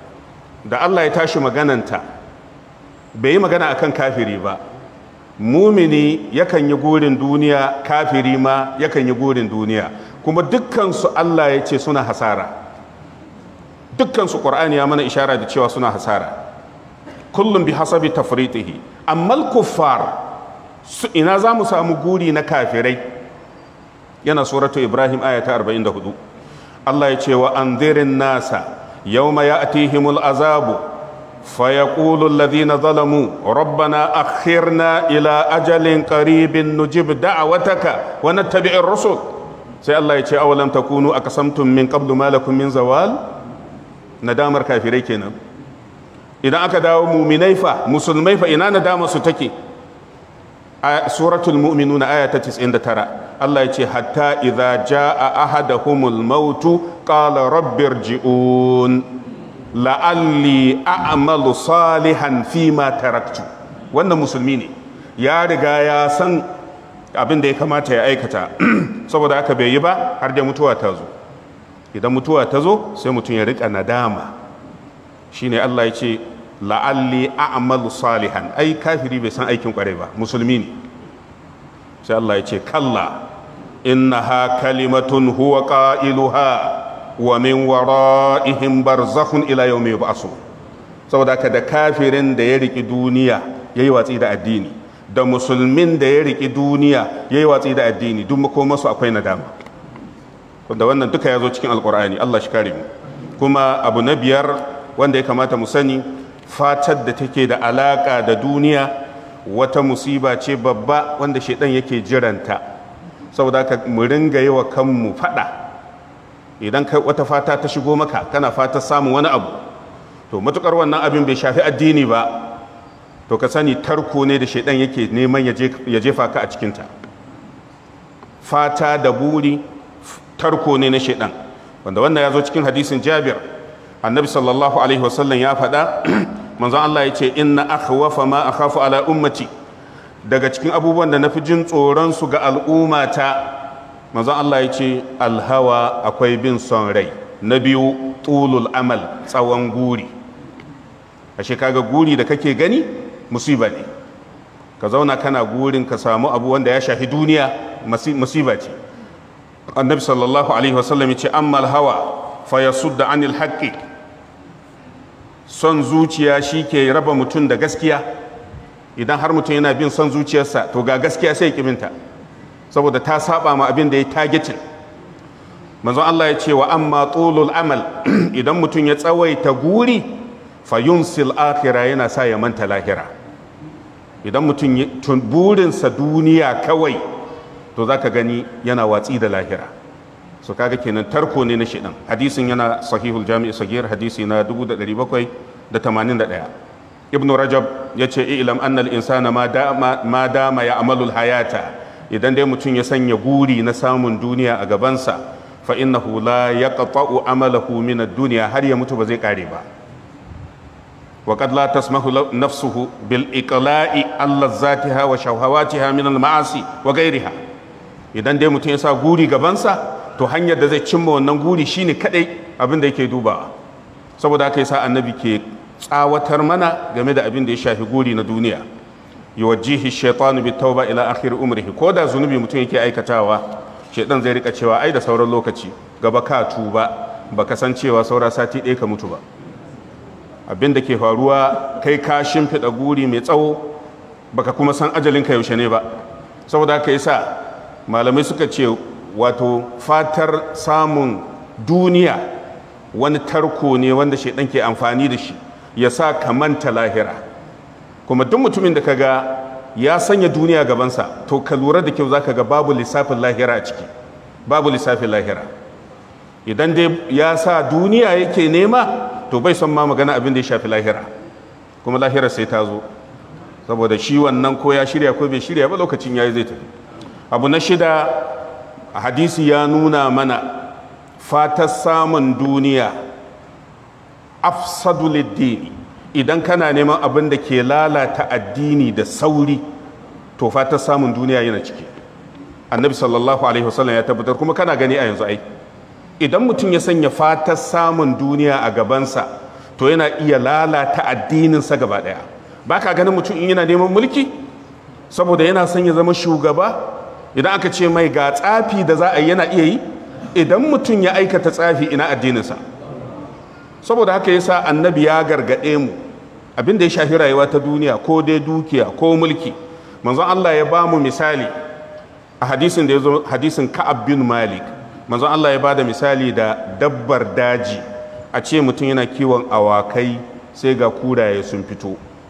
da Allah ya tashi magananta bai yi magana akan kafiri ba mumini yakan yi gurin duniya kafiri ma yakan yi gurin duniya kuma dukkansu Allah ya ce suna hasara dukkansu ƙur'ani ya mana ishara da cewa suna hasara kullum bi hasabi tafritihi amma kuffar su ina za mu samu guri na kafirai yana suratu ibrahim aya ta 44 Allah ya ce wa anzirin nasa yawma ya'tihimul azabu فيقول الذين ظلموا ربنا أخرنا إلى أجل قريب نجب دعوتك ونتبع الرسل سي الله يتي أولم تكونوا أقسمتم من قبل ما لكم من زوال ندامر كافري كنا إذا أكداو مؤمني فا مسلمي فا إنا ندام ستكي سورة المؤمنون آية 90 ترى الله يتي حتى إذا جاء أحدهم الموت قال رب ارجعون la'alli a'malu salihan fi ma taraktu wannan musulmi ne ya riga ya san abin da ya kamata ya aikata saboda haka bai yi ba har da mutuwa ta zo idan mutuwa ta zo sai mutum ya rika nadama shine Allah ya ce la'alli a'malu salihan ai kafiri bai san aikin kwarai ba musulmi ne sai Allah ya ce kalla innaha kalimatun huwa qailuha wa min wara'ihim barzakhun ila yawmi yub'asu saboda haka da kafirin da ya riki duniya yayi watsi da addini da musulmin da ya riki duniya yayi watsi da addini duk makomansu akwai nadama da wannan duka ya zo cikin alkur'ani Allah shi kare mu kuma abu na biyar wanda ya kamata mu sani fatar da take da alaka da duniya wata musiba ce babba wanda shaidan yake jiranta saboda haka mu ringa yi wa kanmu fada idan kai wata fata ta shigo maka kana fata samun wani abu to matukar wannan abin bai shafi addini ba to ka sani tarko ne da shaidan yake neman ya jefa ka a cikinta fata da buri tarko ne na shaidan wanda wannan ya zo cikin hadisin jabir annabi sallallahu alaihi wasallam ya faɗa manzon Allah ya ce inna akhwafa ma akhafu ala ummati daga cikin abubuwan da nafi jin tsoron su ga al'ummata manzon Allah ya ce alhawa akwai bin son rai na biyu tulul amal tsawon guri ashe kaga guri da kake gani musiba ne ka zauna kana gurin ka samu abu wanda ya shafi duniya musiba ce annabi sallallahu alaihi wasallam ya ce amma alhawa fa yasudda anil haqqi son zuciya shi ke raba mutum da gaskiya idan har mutum yana bin son zuciyarsa to ga gaskiya sai ya minta saboda ta saba ma abin da ya targetin manzon Allah ya ce wa amma tulul amal idan mutum ya tsawaita guri fa yunsil akhira yana sa ya manta lahira idan mutum burinsa duniya kawai to zaka gani yana watsi da lahira so kaga kenan tarko ne na shidan hadisin yana sahihul jami'i sagir hadisi na 1781 ibnu rajab ya ce ilam annal insana ma dama ma dama ya amalul hayata idan dai mutum ya sanya guri na samun duniya a gabansa fa innahu la yaqta'u amalahu min ad-dunya har ya mutu ba zai kare ba وقد لا تسمح نفسه بالإقلاع عن لذاتها وشهواتها من المعاصي وغيرها idan dai mutum ya sa guri gabansa to hanyar da zai cimma wannan guri shine kadai abin da yake dubawa saboda haka yasa annabi ke tsawatar mana game da abin da ya shafi guri na duniya yuwajjihi shaytanu bit tauba ila akhir umrihi ko da zunubi mutum yake aikatawa shaytan zai rika cewa ai da sauran lokaci gaba ka tuba baka san cewa saura sati ɗaya ka mutu ba abin da ke faruwa kai ka shimfiɗa guri mai tsawo baka kuma san ajalinka yaushe ne ba saboda haka yasa malamai suka ce wato fatar samun duniya wani tarko ne wanda shaidan ke amfani da shi ya sa ka manta lahira kuma duk mutumin da kaga ya sanya duniya gabansa to ka lura da kyau zaka ga babu lissafin lahira a ciki babu lissafin lahira idan dai ya sa duniya yake nema to bai son ma magana abin da ya shafi lahira kuma lahira sai ta zo saboda shi wannan ko ya shirya ko bai shirya ba lokacin yayi zai tafi abu na shida a hadisi ya nuna mana fatar samun duniya afsadu liddini idan kana neman abin da ke lalata addini da sauri to fatar samun duniya yana ciki annabi sallallahu alaihi wasallam ya tabbatar kuma kana gani a yanzu ai idan mutum ya sanya fatar samun duniya a gabansa to yana iya lalata addininsa gaba daya ba ka ganin mutum in yana neman mulki saboda yana son ya zama shugaba idan aka ce mai ga tsafi da za a yi yana iya yi idan mutum ya aikata tsafi ina addininsa saboda haka yasa annabi ya gargaɗe mu abin da ya shafi rayuwa ta duniya ko dai dukiya ko mulki manzon Allah ya ba mu misali a hadisin da ya zo hadisin Ka'ab bin Malik manzon Allah ya ba da misali da dabbar daji a ce mutum yana kiwon awakai sai ga kuraye sun fito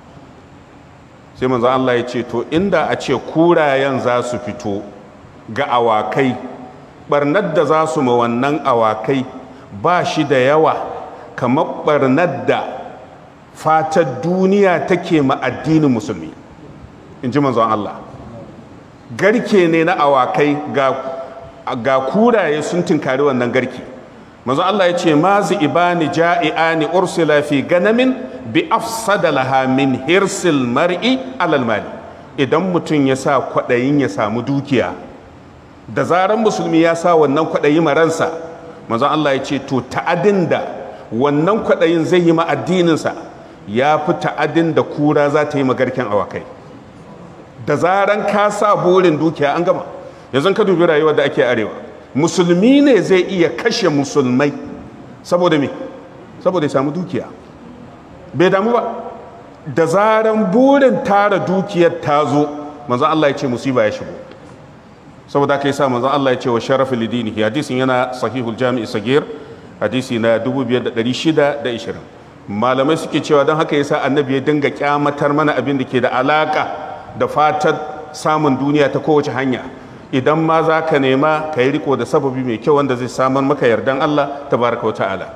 sai manzon Allah ya ce to inda a ce kurayen za su fito ga awakai barnar da za su ma wannan awakai ba shi da yawa kamar barnar da fatar duniya take ma addinin musulmi in ji manzon Allah garke ne na awakai ga, ga kuraye sun tinkari wannan garke manzon Allah ya ce mazi ibani ja'i'ani ursila fi ganamin bi afsada laha min hirsil mar'i alal mali idan mutum ya sa kwaɗayin ya samu dukiya da zaran musulmi ya sa wannan kwaɗayi maransa manzon Allah ya ce to ta'adin da wannan kwaɗayin zai yi ma addininsa ya fi ta'adin da kura za ta yi magarken awakai da zaran ka sa burin dukiya an gama yanzu ka dubi rayuwar da ake arewa musulmi ne zai iya kashe musulmai saboda me saboda ya samu dukiya bai damu ba da zaran burin tara dukiyar ta zo manzon Allah ya ce musiba ya shigo saboda aka yi sa manzon Allah ya ce wa sharafin lidinihi hadisin yana sahihul jami'i sagir hadisi na 5620 malamai suke cewa don haka yasa annabi ya dinga kyamatar mana abin da ke da alaka da fatar samun duniya ta kowace hanya idan ma za ka nema ka yi riko da sababi mai kyau wanda zai samar maka yardan Allah tabaraka wa ta'ala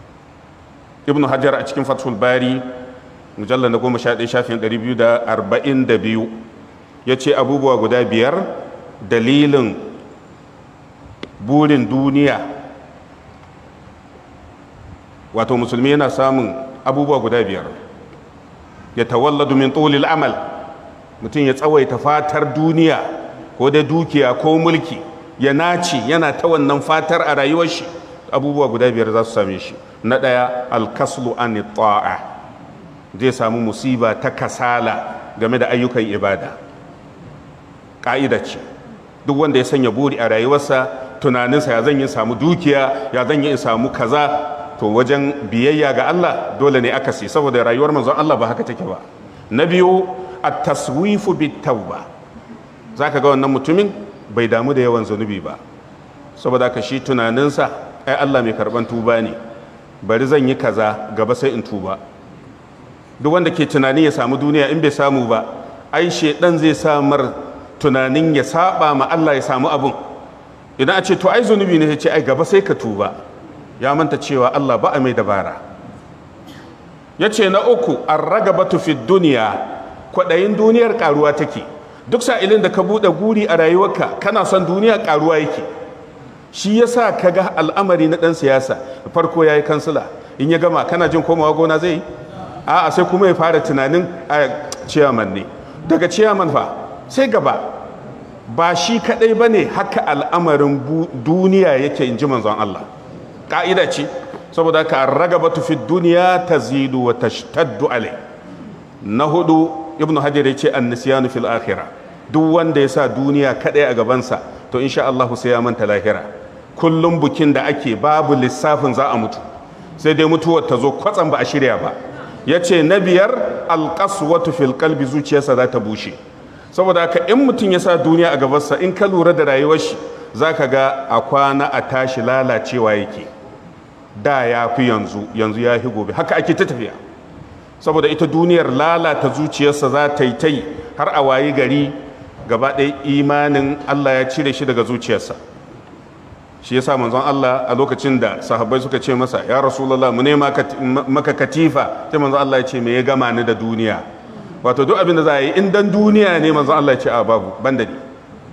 ibnu hajar a cikin fathul bari mujallar na goma sha ɗaya shafin ɗari biyu da arba'in da biyu ya ce abubuwa guda biyar dalilin burin duniya wato musulmi yana samun abubuwa guda biyar ya tawalladu min tsolil amal mutum ya tsawaita fatar duniya ko da dukiya ko mulki ya naci yana ta wannan fatar a rayuwar shi abubuwa guda biyar za su same shi na ɗaya alkaslu an ta'a zai samu musiba ta kasala game da ayyukan ibada ƙa'ida ce duk wanda ya sanya buri a rayuwarsa tunaninsa ya zan yi samu dukiya ya zan yi samu kaza to wajen biyayya ga Allah dole ne aka si saboda rayuwar manzon Allah ba haka take ba na biyu at-taswifu bit-tauba zaka ga wannan mutumin bai damu da yawan zunubi ba saboda ka shi tunaninsa ai Allah mai karban tuba ne bari zan yi kaza gaba sai in tuba duk wanda ke tunani ya samu duniya in bai samu ba ai shedan zai samar tunanin ya saba ma Allah ya samu abun idan a ce to ai zunubi ne ya ce ai gaba sai ka tuba ya manta cewa Allah ba a mai dabara ya ce na uku an ragabatu fi duniya kwaɗayin duniyar ƙaruwa take duk sa'ilin da ka buɗe guri a rayuwarka kana son duniya ƙaruwa yake shi ya sa ka ga al'amari na ɗan siyasa farko ya yi kansila in ya gama kana jin komawa gona zai yi a'a sai kuma ya fara tunanin a ciyaman ne daga ciyaman fa sai gaba ba shi kadai bane haka al'amarin duniya yake in ji manzon Allah ka'ida ce saboda haka ragabatu fi duniya tazidu wa tashtaddu alai na hudu ibnu hajar ya ce annisyanu fil akhirah duk wanda ya sa duniya kadai a gabansa to insha Allah sai ya manta lahira kullum bukin da ake babu lissafin za a mutu sai dai mutuwar ta zo kwatsam ba a shirya ba ya ce na biyar alƙaswatu fil kalbi zuciyarsa za ta bushe saboda haka in mutum ya sa duniya a gabansa in ka lura da rayuwar shi za ka ga a kwana a tashi lalacewa yake da ya fi yanzu yanzu ya fi gobe haka ake ta tafiya saboda ita duniyar lalata zuciyarsa za ta yi ta yi har a wayi gari gaba ɗaya imanin allah ya cire shi daga zuciyarsa shi yasa manzon Allah a lokacin da sahabbai suka ce masa ya rasulullah mu ne maka katifa sai manzon Allah ya ce me ya gama ni da duniya wato duk abin da za a yi in dan duniya ne manzon Allah ya ce a babu banda ni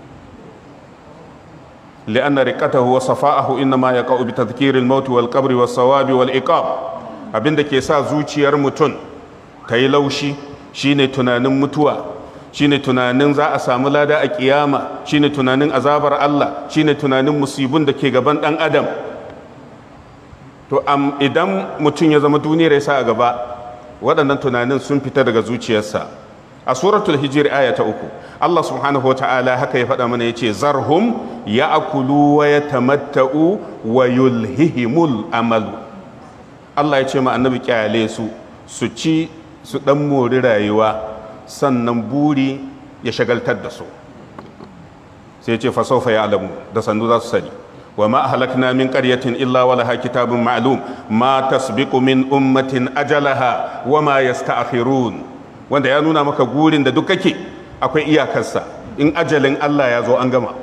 لأن رقته وصفاءه إنما يقع بتذكير الموت والقبر والصواب والإقاب abin da ke sa zuciyar mutum ta yi laushi shine tunanin mutuwa shine tunanin za a samu lada a kiyama shine tunanin azabar Allah shine tunanin musibin da ke gaban dan adam to am idan mutum ya zama duniyar ya sa a gaba waɗannan tunanin sun fita daga zuciyarsa a suratul hijir aya ta uku Allah subhanahu wa ta'ala haka ya faɗa mana ya ce zarhum ya akulu wa ya tamatta'u wa yulhihimul amalu Allah ya ce ma annabi kyale su su ci su ɗan mori rayuwa sannan buri ya shagaltar da su sai ce fasofa ya alamu da sandu za su sani wa ma halakna min qaryatin illa wa laha kitabun ma'lum ma tasbiqu min ummatin ajalaha wa ma yasta'khirun wanda ya nuna maka gurin da duk kake akwai iyakarsa in ajalin Allah ya zo an gama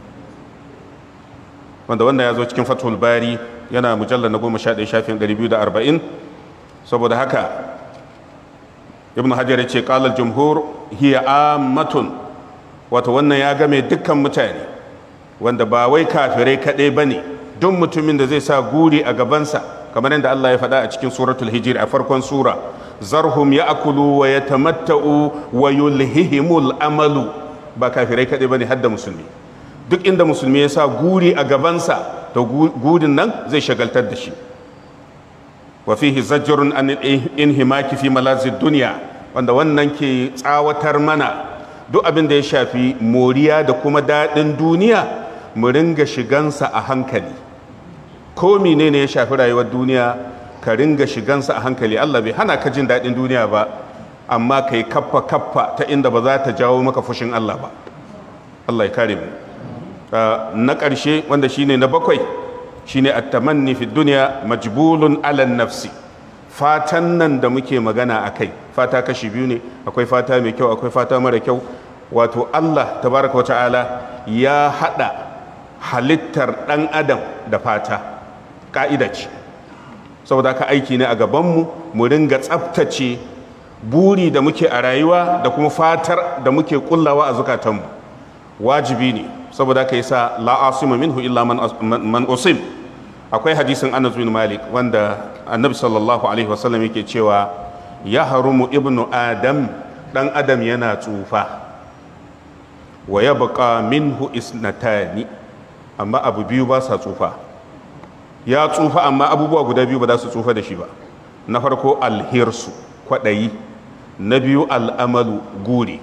wanda wannan ya zo cikin fathul bari yana mujallar na goma sha ɗaya shafin ɗari biyu da arba'in saboda haka ibn hajar ya ce ƙalar jumhur hiya ammatun wato wannan ya game dukkan mutane wanda ba wai kafirai kaɗai ba ne duk mutumin da zai sa guri a gabansa kamar yadda Allah ya faɗa a cikin suratul hijir a farkon sura zarhum ya akulu wa ya tamatta'u wa yulhihimul amalu ba kafirai kaɗai ba ne hadda musulmi duk inda musulmi ya sa guri a gabansa to gurin nan zai shagaltar da shi wa fihi zajrun an inhimaki fi malazid dunya wanda wannan ke tsawatar mana duk abin da ya shafi moriya da kuma daɗin duniya mu ringa shigansa a hankali ko menene ya shafi rayuwar duniya ka ringa shigansa a hankali Allah bai hana ka jin daɗin duniya ba amma kai kaffa kaffa ta inda ba za ta jawo maka fushin Allah ba Allah ya kare mu na ƙarshe wanda shine na bakwai shine at-tamanni fi dunya majbulun ala nafsi fatan nan da muke magana akai fata kashi biyu ne akwai fata mai kyau akwai fata mara kyau wato Allah tabaraka wata'ala ya hada halittar dan adam da fata ka'ida ce saboda ka aiki ne a gabanmu mu ringa tsaftace buri da muke a rayuwa da kuma fatar da muke kullawa a zukatanmu wajibi ne saboda ka yi sa la'asima minhu illa man usim akwai hadisin anas bin malik wanda annabi sallallahu alaihi wasallam yake cewa ya harumu ibnu adam dan adam yana tsufa wa ya baka minhu isnatani amma abu biyu ba sa tsufa ya tsufa amma abubuwa guda biyu ba za su tsufa da shi ba na farko alhirsu kwaɗayi na biyu al'amalu guri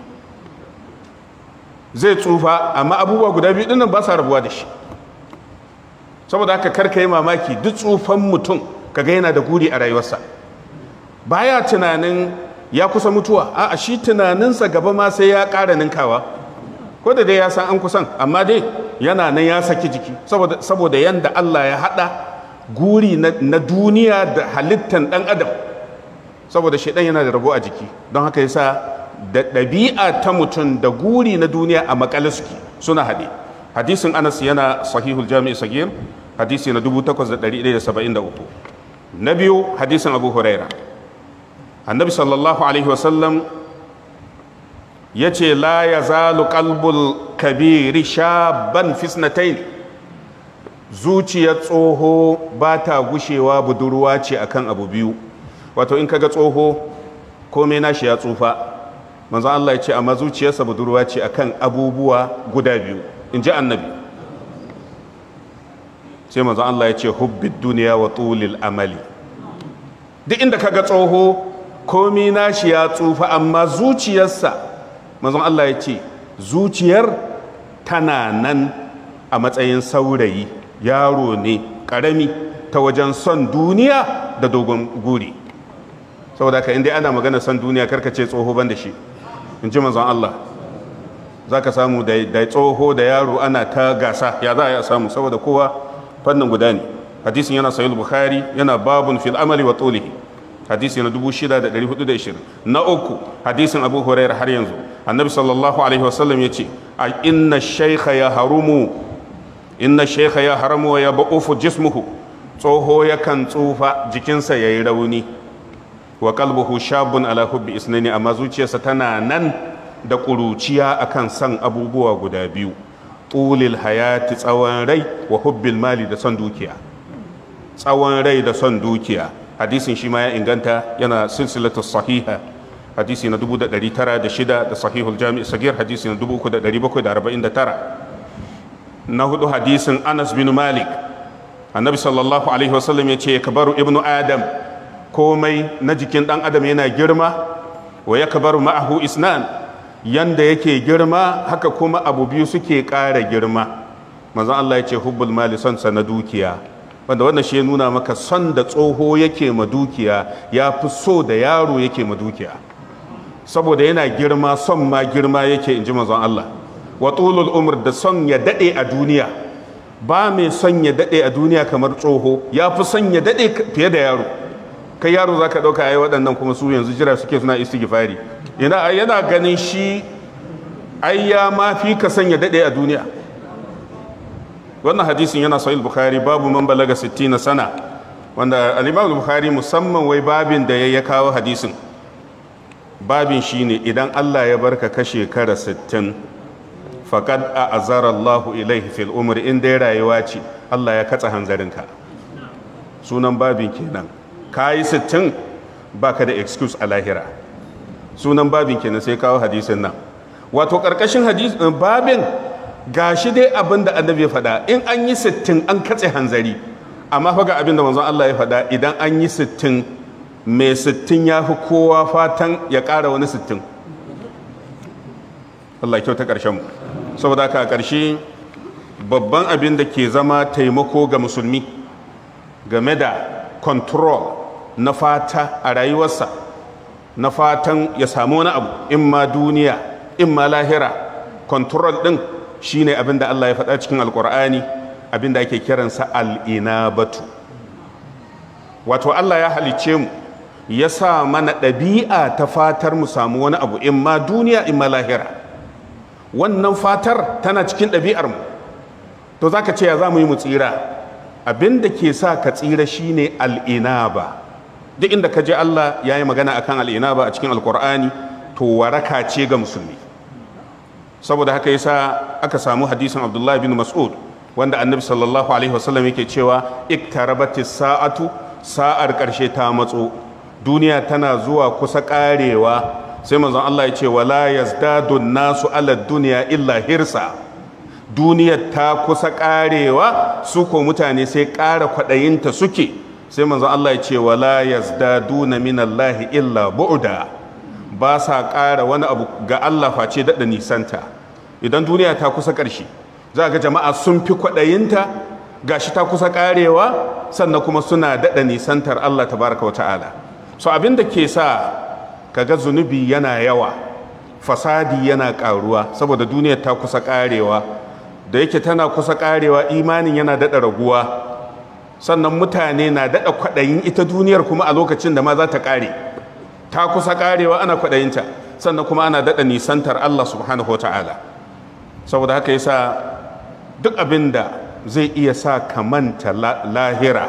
zai tsufa amma abubuwa guda biyu dinnan ba sa rabuwa da shi saboda haka karka yi mamaki duk tsufan mutum kaga yana da guri a rayuwarsa baya tunanin ya kusa mutuwa a shi tunaninsa gaba ma sai ya ƙara ninkawa ko da dai ya san an kusan amma dai yana nan ya saki jiki saboda yanda Allah ya haɗa guri na duniya da halittan ɗan adam saboda shaidan yana da rabo a jiki don haka yasa da ɗabi'a ta mutum da guri na duniya a makale suke suna haɗe hadisin anas yana sahihul jami'i sagir hadisi na 8173 na biyu hadisin abu huraira annabi sallallahu alaihi wasallam ya ce la ya zalu kalbul kabiri shaban fisnatain zuciyar tsoho ba ta gushewa budurwa ce akan abu biyu wato in kaga tsoho komai nashi ya tsufa manzo Allah ya ce amma zuciyarsa budurwa ce akan abubuwa guda biyu in ji annabi sai manzo Allah ya ce hubbid duniya wa tulil amali duk inda kaga tsoho komi nashi ya tsufa amma zuciyarsa manzo Allah ya ce zuciyar tana nan a matsayin saurayi yaro ne karami ta wajen son duniya da dogon guri saboda ka inda ana magana son duniya karkace tsoho ban da shi in ji manzon Allah za ka samu da tsoho da yaro ana ta gasa ya za a yi samu saboda kowa fannin guda ne hadisin yana sahih bukhari yana babun fil amali wa tulihi hadisi na 6420 na uku hadisin abu hurairah har yanzu annabi sallallahu alaihi wasallam ya ce a inna shaykha ya harumu inna shaykha ya haramu wa ya ba'ufu jismuhu tsoho yakan tsufa jikinsa yayi rauni wa qalbuhu shabun ala hubbi isnani amma zuciyarsa tana nan da ƙuruciya akan san abubuwa guda biyu tulil hayati tsawon rai wa hubbil mali da son dukiya tsawon rai da son dukiya hadisin shi ma ya inganta yana silsilatu sahiha hadisi na 1906 da sahihul jami'i sagir hadisi na 3749 na hudu hadisin anas bin malik annabi sallallahu alaihi wasallam ya ce kabaru ibnu adam komai na jikin dan adam yana girma wa ya kabaru ma'ahu isnan yanda yake girma haka kuma abu biyu suke ƙara girma manzon Allah ya ce hubbul mali son sa na dukiya wanda wannan shi ya nuna maka son da tsoho yake ma dukiya ya fi so da yaro yake ma dukiya saboda yana girma son ma girma yake in ji manzon Allah wa tulul umr da son ya dade a duniya ba mai son ya dade a duniya kamar tsoho ya fi son ya dade fiye da yaro kai yaro zaka dauka ai waɗannan kuma su yanzu jira suke suna istighfari yana yana ganin shi ai ya ma fi ka son ya dade a duniya wannan hadisin yana sahih bukhari babu man balaga 60 sana wanda al-imam bukhari musamman wai babin da ya kawo hadisin babin shine idan Allah ya barka ka shekara 60 faqad a'azara Allah ilaihi fil umr in dai rayuwa ce Allah ya katsa hanzarinka sunan babin kenan kayi 60 baka da excuse a lahira sunan babin kenan sai kawo hadisin nan wato karkashin hadis babin gashi dai abin da annabi ya faɗa in an yi 60 an katse hanzari amma fa ga abin da manzon Allah ya faɗa idan an yi 60 mai sittin ya fi kowa fatan ya ƙara wani sittin Allah kyau ta ƙarshen mu saboda haka a ƙarshe babban abin da ke zama taimako ga musulmi game da control na fata a rayuwarsa na fatan ya samu wani abu in ma duniya in ma lahira control ɗin shine abin da Allah ya faɗa cikin alƙur'ani abin da ake kiransa al'inabatu wato Allah ya halicce mu ya sa mana ɗabi'a ta fatar mu samu wani abu in ma duniya in ma lahira wannan fatar tana cikin ɗabi'ar mu to za ka ce ya za mu yi mu tsira abin da ke sa ka tsira shine al'inaba duk inda ka je Allah ya yi magana akan al'inaba a cikin alkur'ani to waraka ce ga musulmi saboda haka yasa aka samu hadisin abdullahi bin mas'ud wanda annabi sallallahu alaihi wasallam yake cewa iktarabatis sa'atu sa'ar ƙarshe ta matso duniya tana zuwa kusa karewa sai manzon Allah ya ce wala yazdadu nasu ala duniya illa hirsa duniya ta kusa karewa su ko mutane sai ƙara kwaɗayinta suke sai manzon Allah ya ce wala yazdaduna minallahi illa bu'da ba sa ƙara wani abu ga Allah face daɗa nisanta idan duniya ta kusa ƙarshe za ga jama'a sun fi kwaɗayinta gashi ta kusa karewa sannan kuma suna daɗa nisantar Allah tabaraka wa ta'ala so abin da ke sa kaga zunubi yana yawa fasadi yana ƙaruwa saboda duniyar ta kusa karewa da yake tana kusa karewa imanin yana daɗa raguwa sannan mutane na daɗa kwaɗayin ita duniyar kuma a lokacin da ma za ta ƙare ta kusa karewa ana kwaɗayinta sannan kuma ana daɗa nisantar Allah subhanahu wa ta'ala saboda haka yasa duk abin da zai iya sa ka manta lahira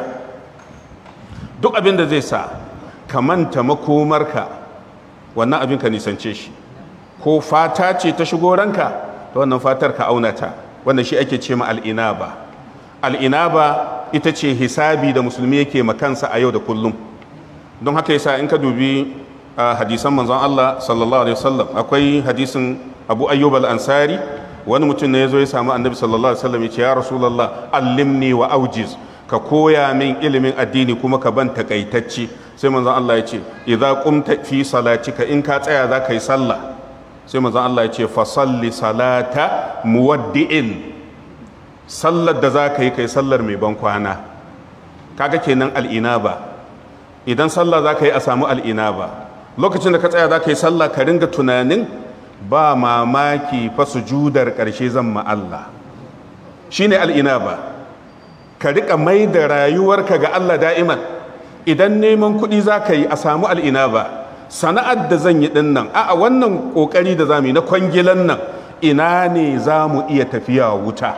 duk abin da zai sa ka manta makomarka wannan abin ka nisance shi ko fata ce ta shigo ranka ta wannan fatar ka auna ta wanda shi ake ce ma al'inaba al'inaba ita ce hisabi da musulmi yake makansa a yau da kullum don haka yasa in ka dubi a hadisan manzon Allah sallallahu alaihi wasallam akwai hadisin Abu Ayyub al-Ansari wani mutum ne ya zo ya samu annabi sallallahu alaihi wasallam ya ce ya rasulullah allimni wa aujiz ka koya min ilimin addini kuma ka ban takaitacci sai manzon Allah ya ce idza qumta fi salatika in ka tsaya za ka yi sallah sai manzon Allah ya ce fa salli salata muwaddi'in sallar da za ka yi kai sallar mai ban kwana kaga kenan al'inaba idan sallah za ka yi a samu al'inaba lokacin da ka tsaya za ka yi sallah ka ringa tunanin ba mamaki fa sujudar ƙarshe zan ma Allah shine al'inaba ka rika mai da rayuwarka ga Allah da'iman idan neman kuɗi za ka yi a samu al'inaba sana'ar da zan yi ɗin nan a wannan ƙoƙari da za mu yi na kwangilan nan ina ne za mu iya tafiya wuta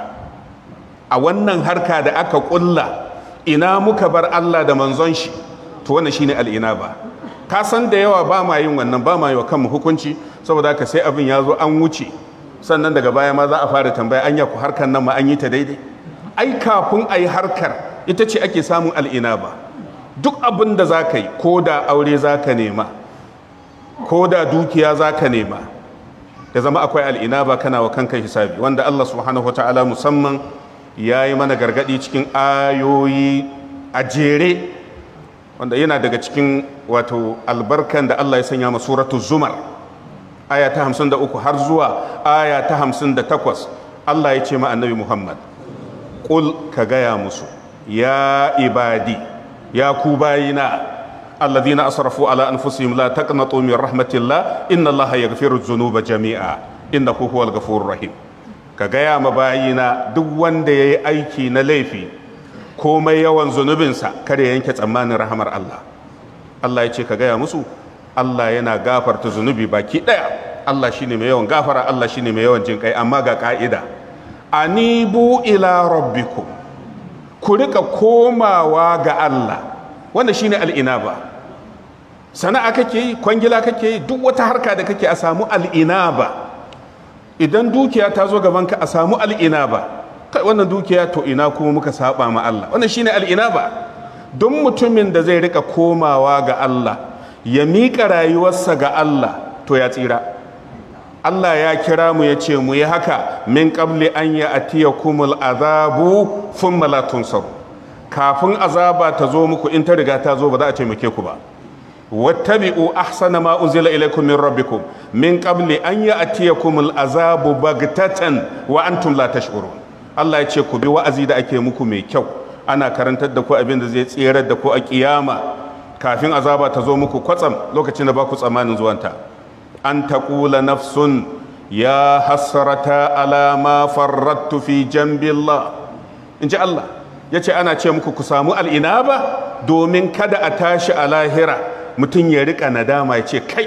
a wannan harka da aka ƙulla ina muka bar Allah da manzon shi to wannan shine al'inaba ka san da yawa ba ma yin wannan ba ma yi wa kanmu hukunci saboda haka sai abin ya zo an wuce sannan daga baya ma za a fara tambaya an ku harkar nan ma an yi ta daidai ai kafin a yi harkar ita ce ake samun al'inaba duk abin da za ka yi ko da aure za ka nema ko da dukiya za ka nema ya zama akwai al'inaba kana wa kanka hisabi wanda Allah subhanahu wa ta'ala musamman ya yi mana gargadi cikin ayoyi a jere wanda yana daga cikin wato albarkan da Allah ya sanya ma suratu zumar aya ta 53 har zuwa aya ta 58 Allah ya ce ma annabi Muhammad qul ka gaya musu ya ibadi ya ku bayina alladhina asrafu ala anfusihim la taqnatu min rahmatillah inna allaha yaghfiru dhunuba jami'a innahu huwal ghafurur rahim ka gaya ma bayina duk wanda yayi aiki na laifi komai yawan zunubinsa kare yanke tsammanin rahamar Allah Allah ya ce ka gaya musu Allah yana gafarta zunubi baki daya Allah shine mai yawan gafara Allah shine mai yawan jinkai amma ga ka'ida anibu ila rabbikum ku rika komawa ga Allah wanda shine al'inaba sana'a kake yi kwangila kake yi duk wata harka da kake a samu al'inaba idan dukiya ta zo gabanka a samu al'inaba kai wannan dukiya to ina kuma muka saba ma Allah wannan shine al'inaba don mutumin da zai rika komawa ga Allah ya miƙa rayuwarsa ga Allah to ya tsira Allah ya kira mu ya ce mu yi haka min qabli an ya atiya kumul azabu thumma la tunsaru kafin azaba ta zo muku in ta riga ta zo ba za a taimake ku ba wattabi'u ahsana ma unzila ilaykum min rabbikum min qabli an ya atiyakum azabu bagtatan wa antum la tash'urun Allah ya ce ku bi wa'azi da ake muku mai kyau ana karantar da ku abin da zai tserar da ku a kiyama kafin azaba ta zo muku kwatsam lokacin da ba ku tsammanin zuwanta an taqula nafsun ya hasrata ala ma farrattu fi jambillah in ji Allah ya ce ana ce muku ku samu al'inaba domin kada a tashi a lahira mutum ya rika nadama ya ce kai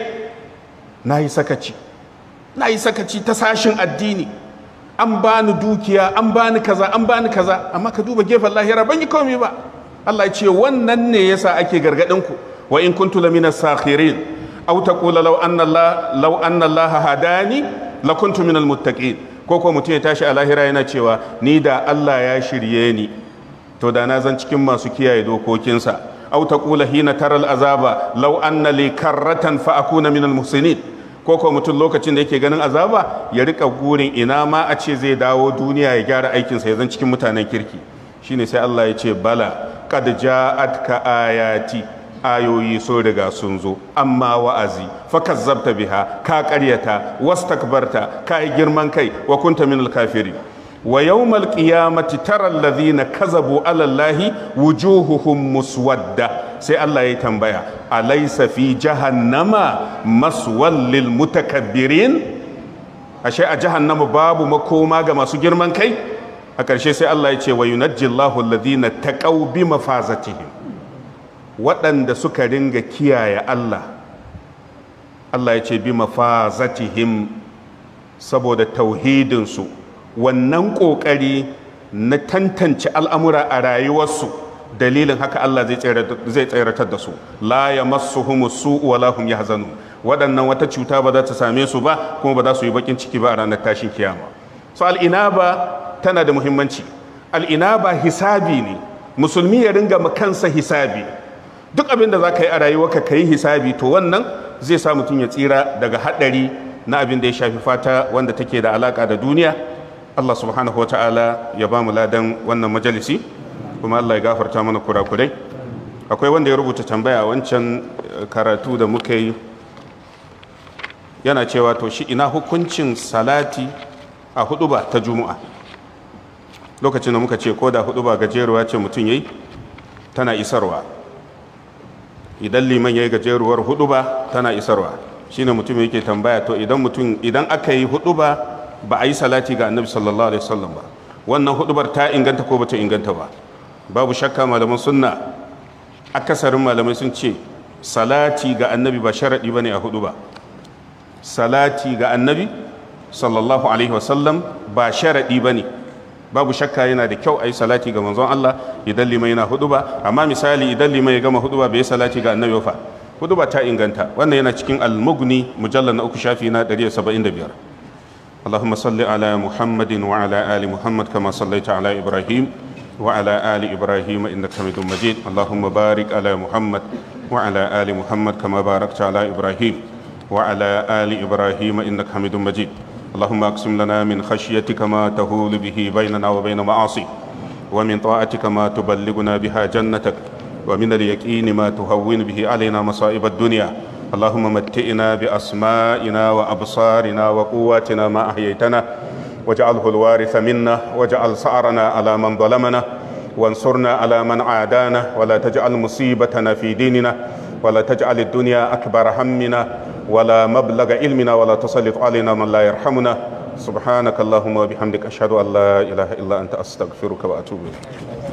na yi sakaci na yi sakaci ta sashin addini an bani dukiya an bani kaza an bani kaza amma ka duba gefen lahira ban yi komai ba Allah ya ce wannan ne yasa ake gargadin ku wa in kuntu lamina sakhirin aw taqula law anna Allah law anna Allah hadani lakuntu minal muttaqin ko ko mutum ya tashi a lahira yana cewa ni da Allah ya shirye ni to da na zan cikin masu kiyaye dokokinsa aw taqula hina taral azaba law anna li karratan fa akuna minal muhsinin ko ko mutum lokacin da yake ganin azaba ya rika gurin ina ma a ce zai dawo duniya ya gyara aikinsa ya zan cikin mutanen kirki shine sai Allah ya ce bala qad ja'atka ayati ayoyi sun riga sun zo amma wa'azi fa kazzabta biha ka ƙaryata wastakbarta ka yi girman kai wa kunta minal kafirin wa yawmal qiyamati tara alladhina kazabu ala allahi wujuhuhum muswadda sai Allah ya tambaya alaysa fi jahannama maswal lil mutakabbirin ashe a jahannama babu makoma ga masu girman kai a ƙarshe sai Allah ya ce wa yunajjillahu alladhina taqaw bi mafazatihim waɗanda suka ringa kiyaye Allah Allah ya ce bi mafazatihim saboda tauhidinsu wannan ƙoƙari na tantance al'amura a rayuwarsu dalilin haka Allah zai tseratar da su la ya masu su wala hum yahzanun waɗannan wata cuta ba za ta same su ba kuma ba za su yi bakin ciki ba a ranar tashin kiyama so al'inaba tana da muhimmanci al'inaba hisabi ne musulmi ya ringa kansa hisabi duk abin da za ka yi a rayuwarka ka yi hisabi to wannan zai sa mutum ya tsira daga haɗari na abin da ya shafi fata wanda take da alaka da duniya Allah subhanahu wa ta'ala ya ba mu ladan wannan majalisi kuma Allah ya gafarta mana kurakurai akwai wanda ya rubuta tambaya wancan karatu da muka yi yana cewa to shi ina hukuncin salati a huduba ta juma'a lokacin da muka ce ko da huduba gajeruwa ce mutum yayi tana isarwa idan liman yayi gajeruwar huduba tana isarwa shine mutum yake tambaya to idan mutum idan aka yi huduba ba a yi salati ga annabi sallallahu alaihi wasallam ba wannan hudubar ta inganta ko bata inganta ba babu shakka malaman sunna akasarin malamai sun ce salati ga annabi ba sharadi bane a huduba salati ga annabi sallallahu alaihi wasallam ba sharadi bane babu shakka yana da kyau a yi salati ga manzon Allah idan liman yana huduba amma misali idan liman ya gama huduba bai yi salati ga annabi fa huduba ta inganta wannan yana cikin al-mughni mujallal na uku shafi na 175 اللهم صل على محمد وعلى آل محمد كما صليت على إبراهيم وعلى آل إبراهيم إنك حميد مجيد اللهم بارك على محمد وعلى آل محمد كما باركت على إبراهيم وعلى آل إبراهيم إنك حميد مجيد اللهم أقسم لنا من خشيتك ما تهول به بيننا وبين معاصيك ومن طاعتك ما تبلغنا بها جنتك ومن اليقين ما تهون به علينا مصائب الدنيا اللهم متئنا بأسمائنا وأبصارنا وقواتنا ما أحييتنا واجعله الوارث منا واجعل سعرنا على من ظلمنا وانصرنا على من عادانا ولا تجعل مصيبتنا في ديننا ولا تجعل الدنيا أكبر همنا ولا مبلغ علمنا ولا تسلط علينا من لا يرحمنا سبحانك اللهم وبحمدك أشهد أن لا إله إلا أنت أستغفرك وأتوب إليك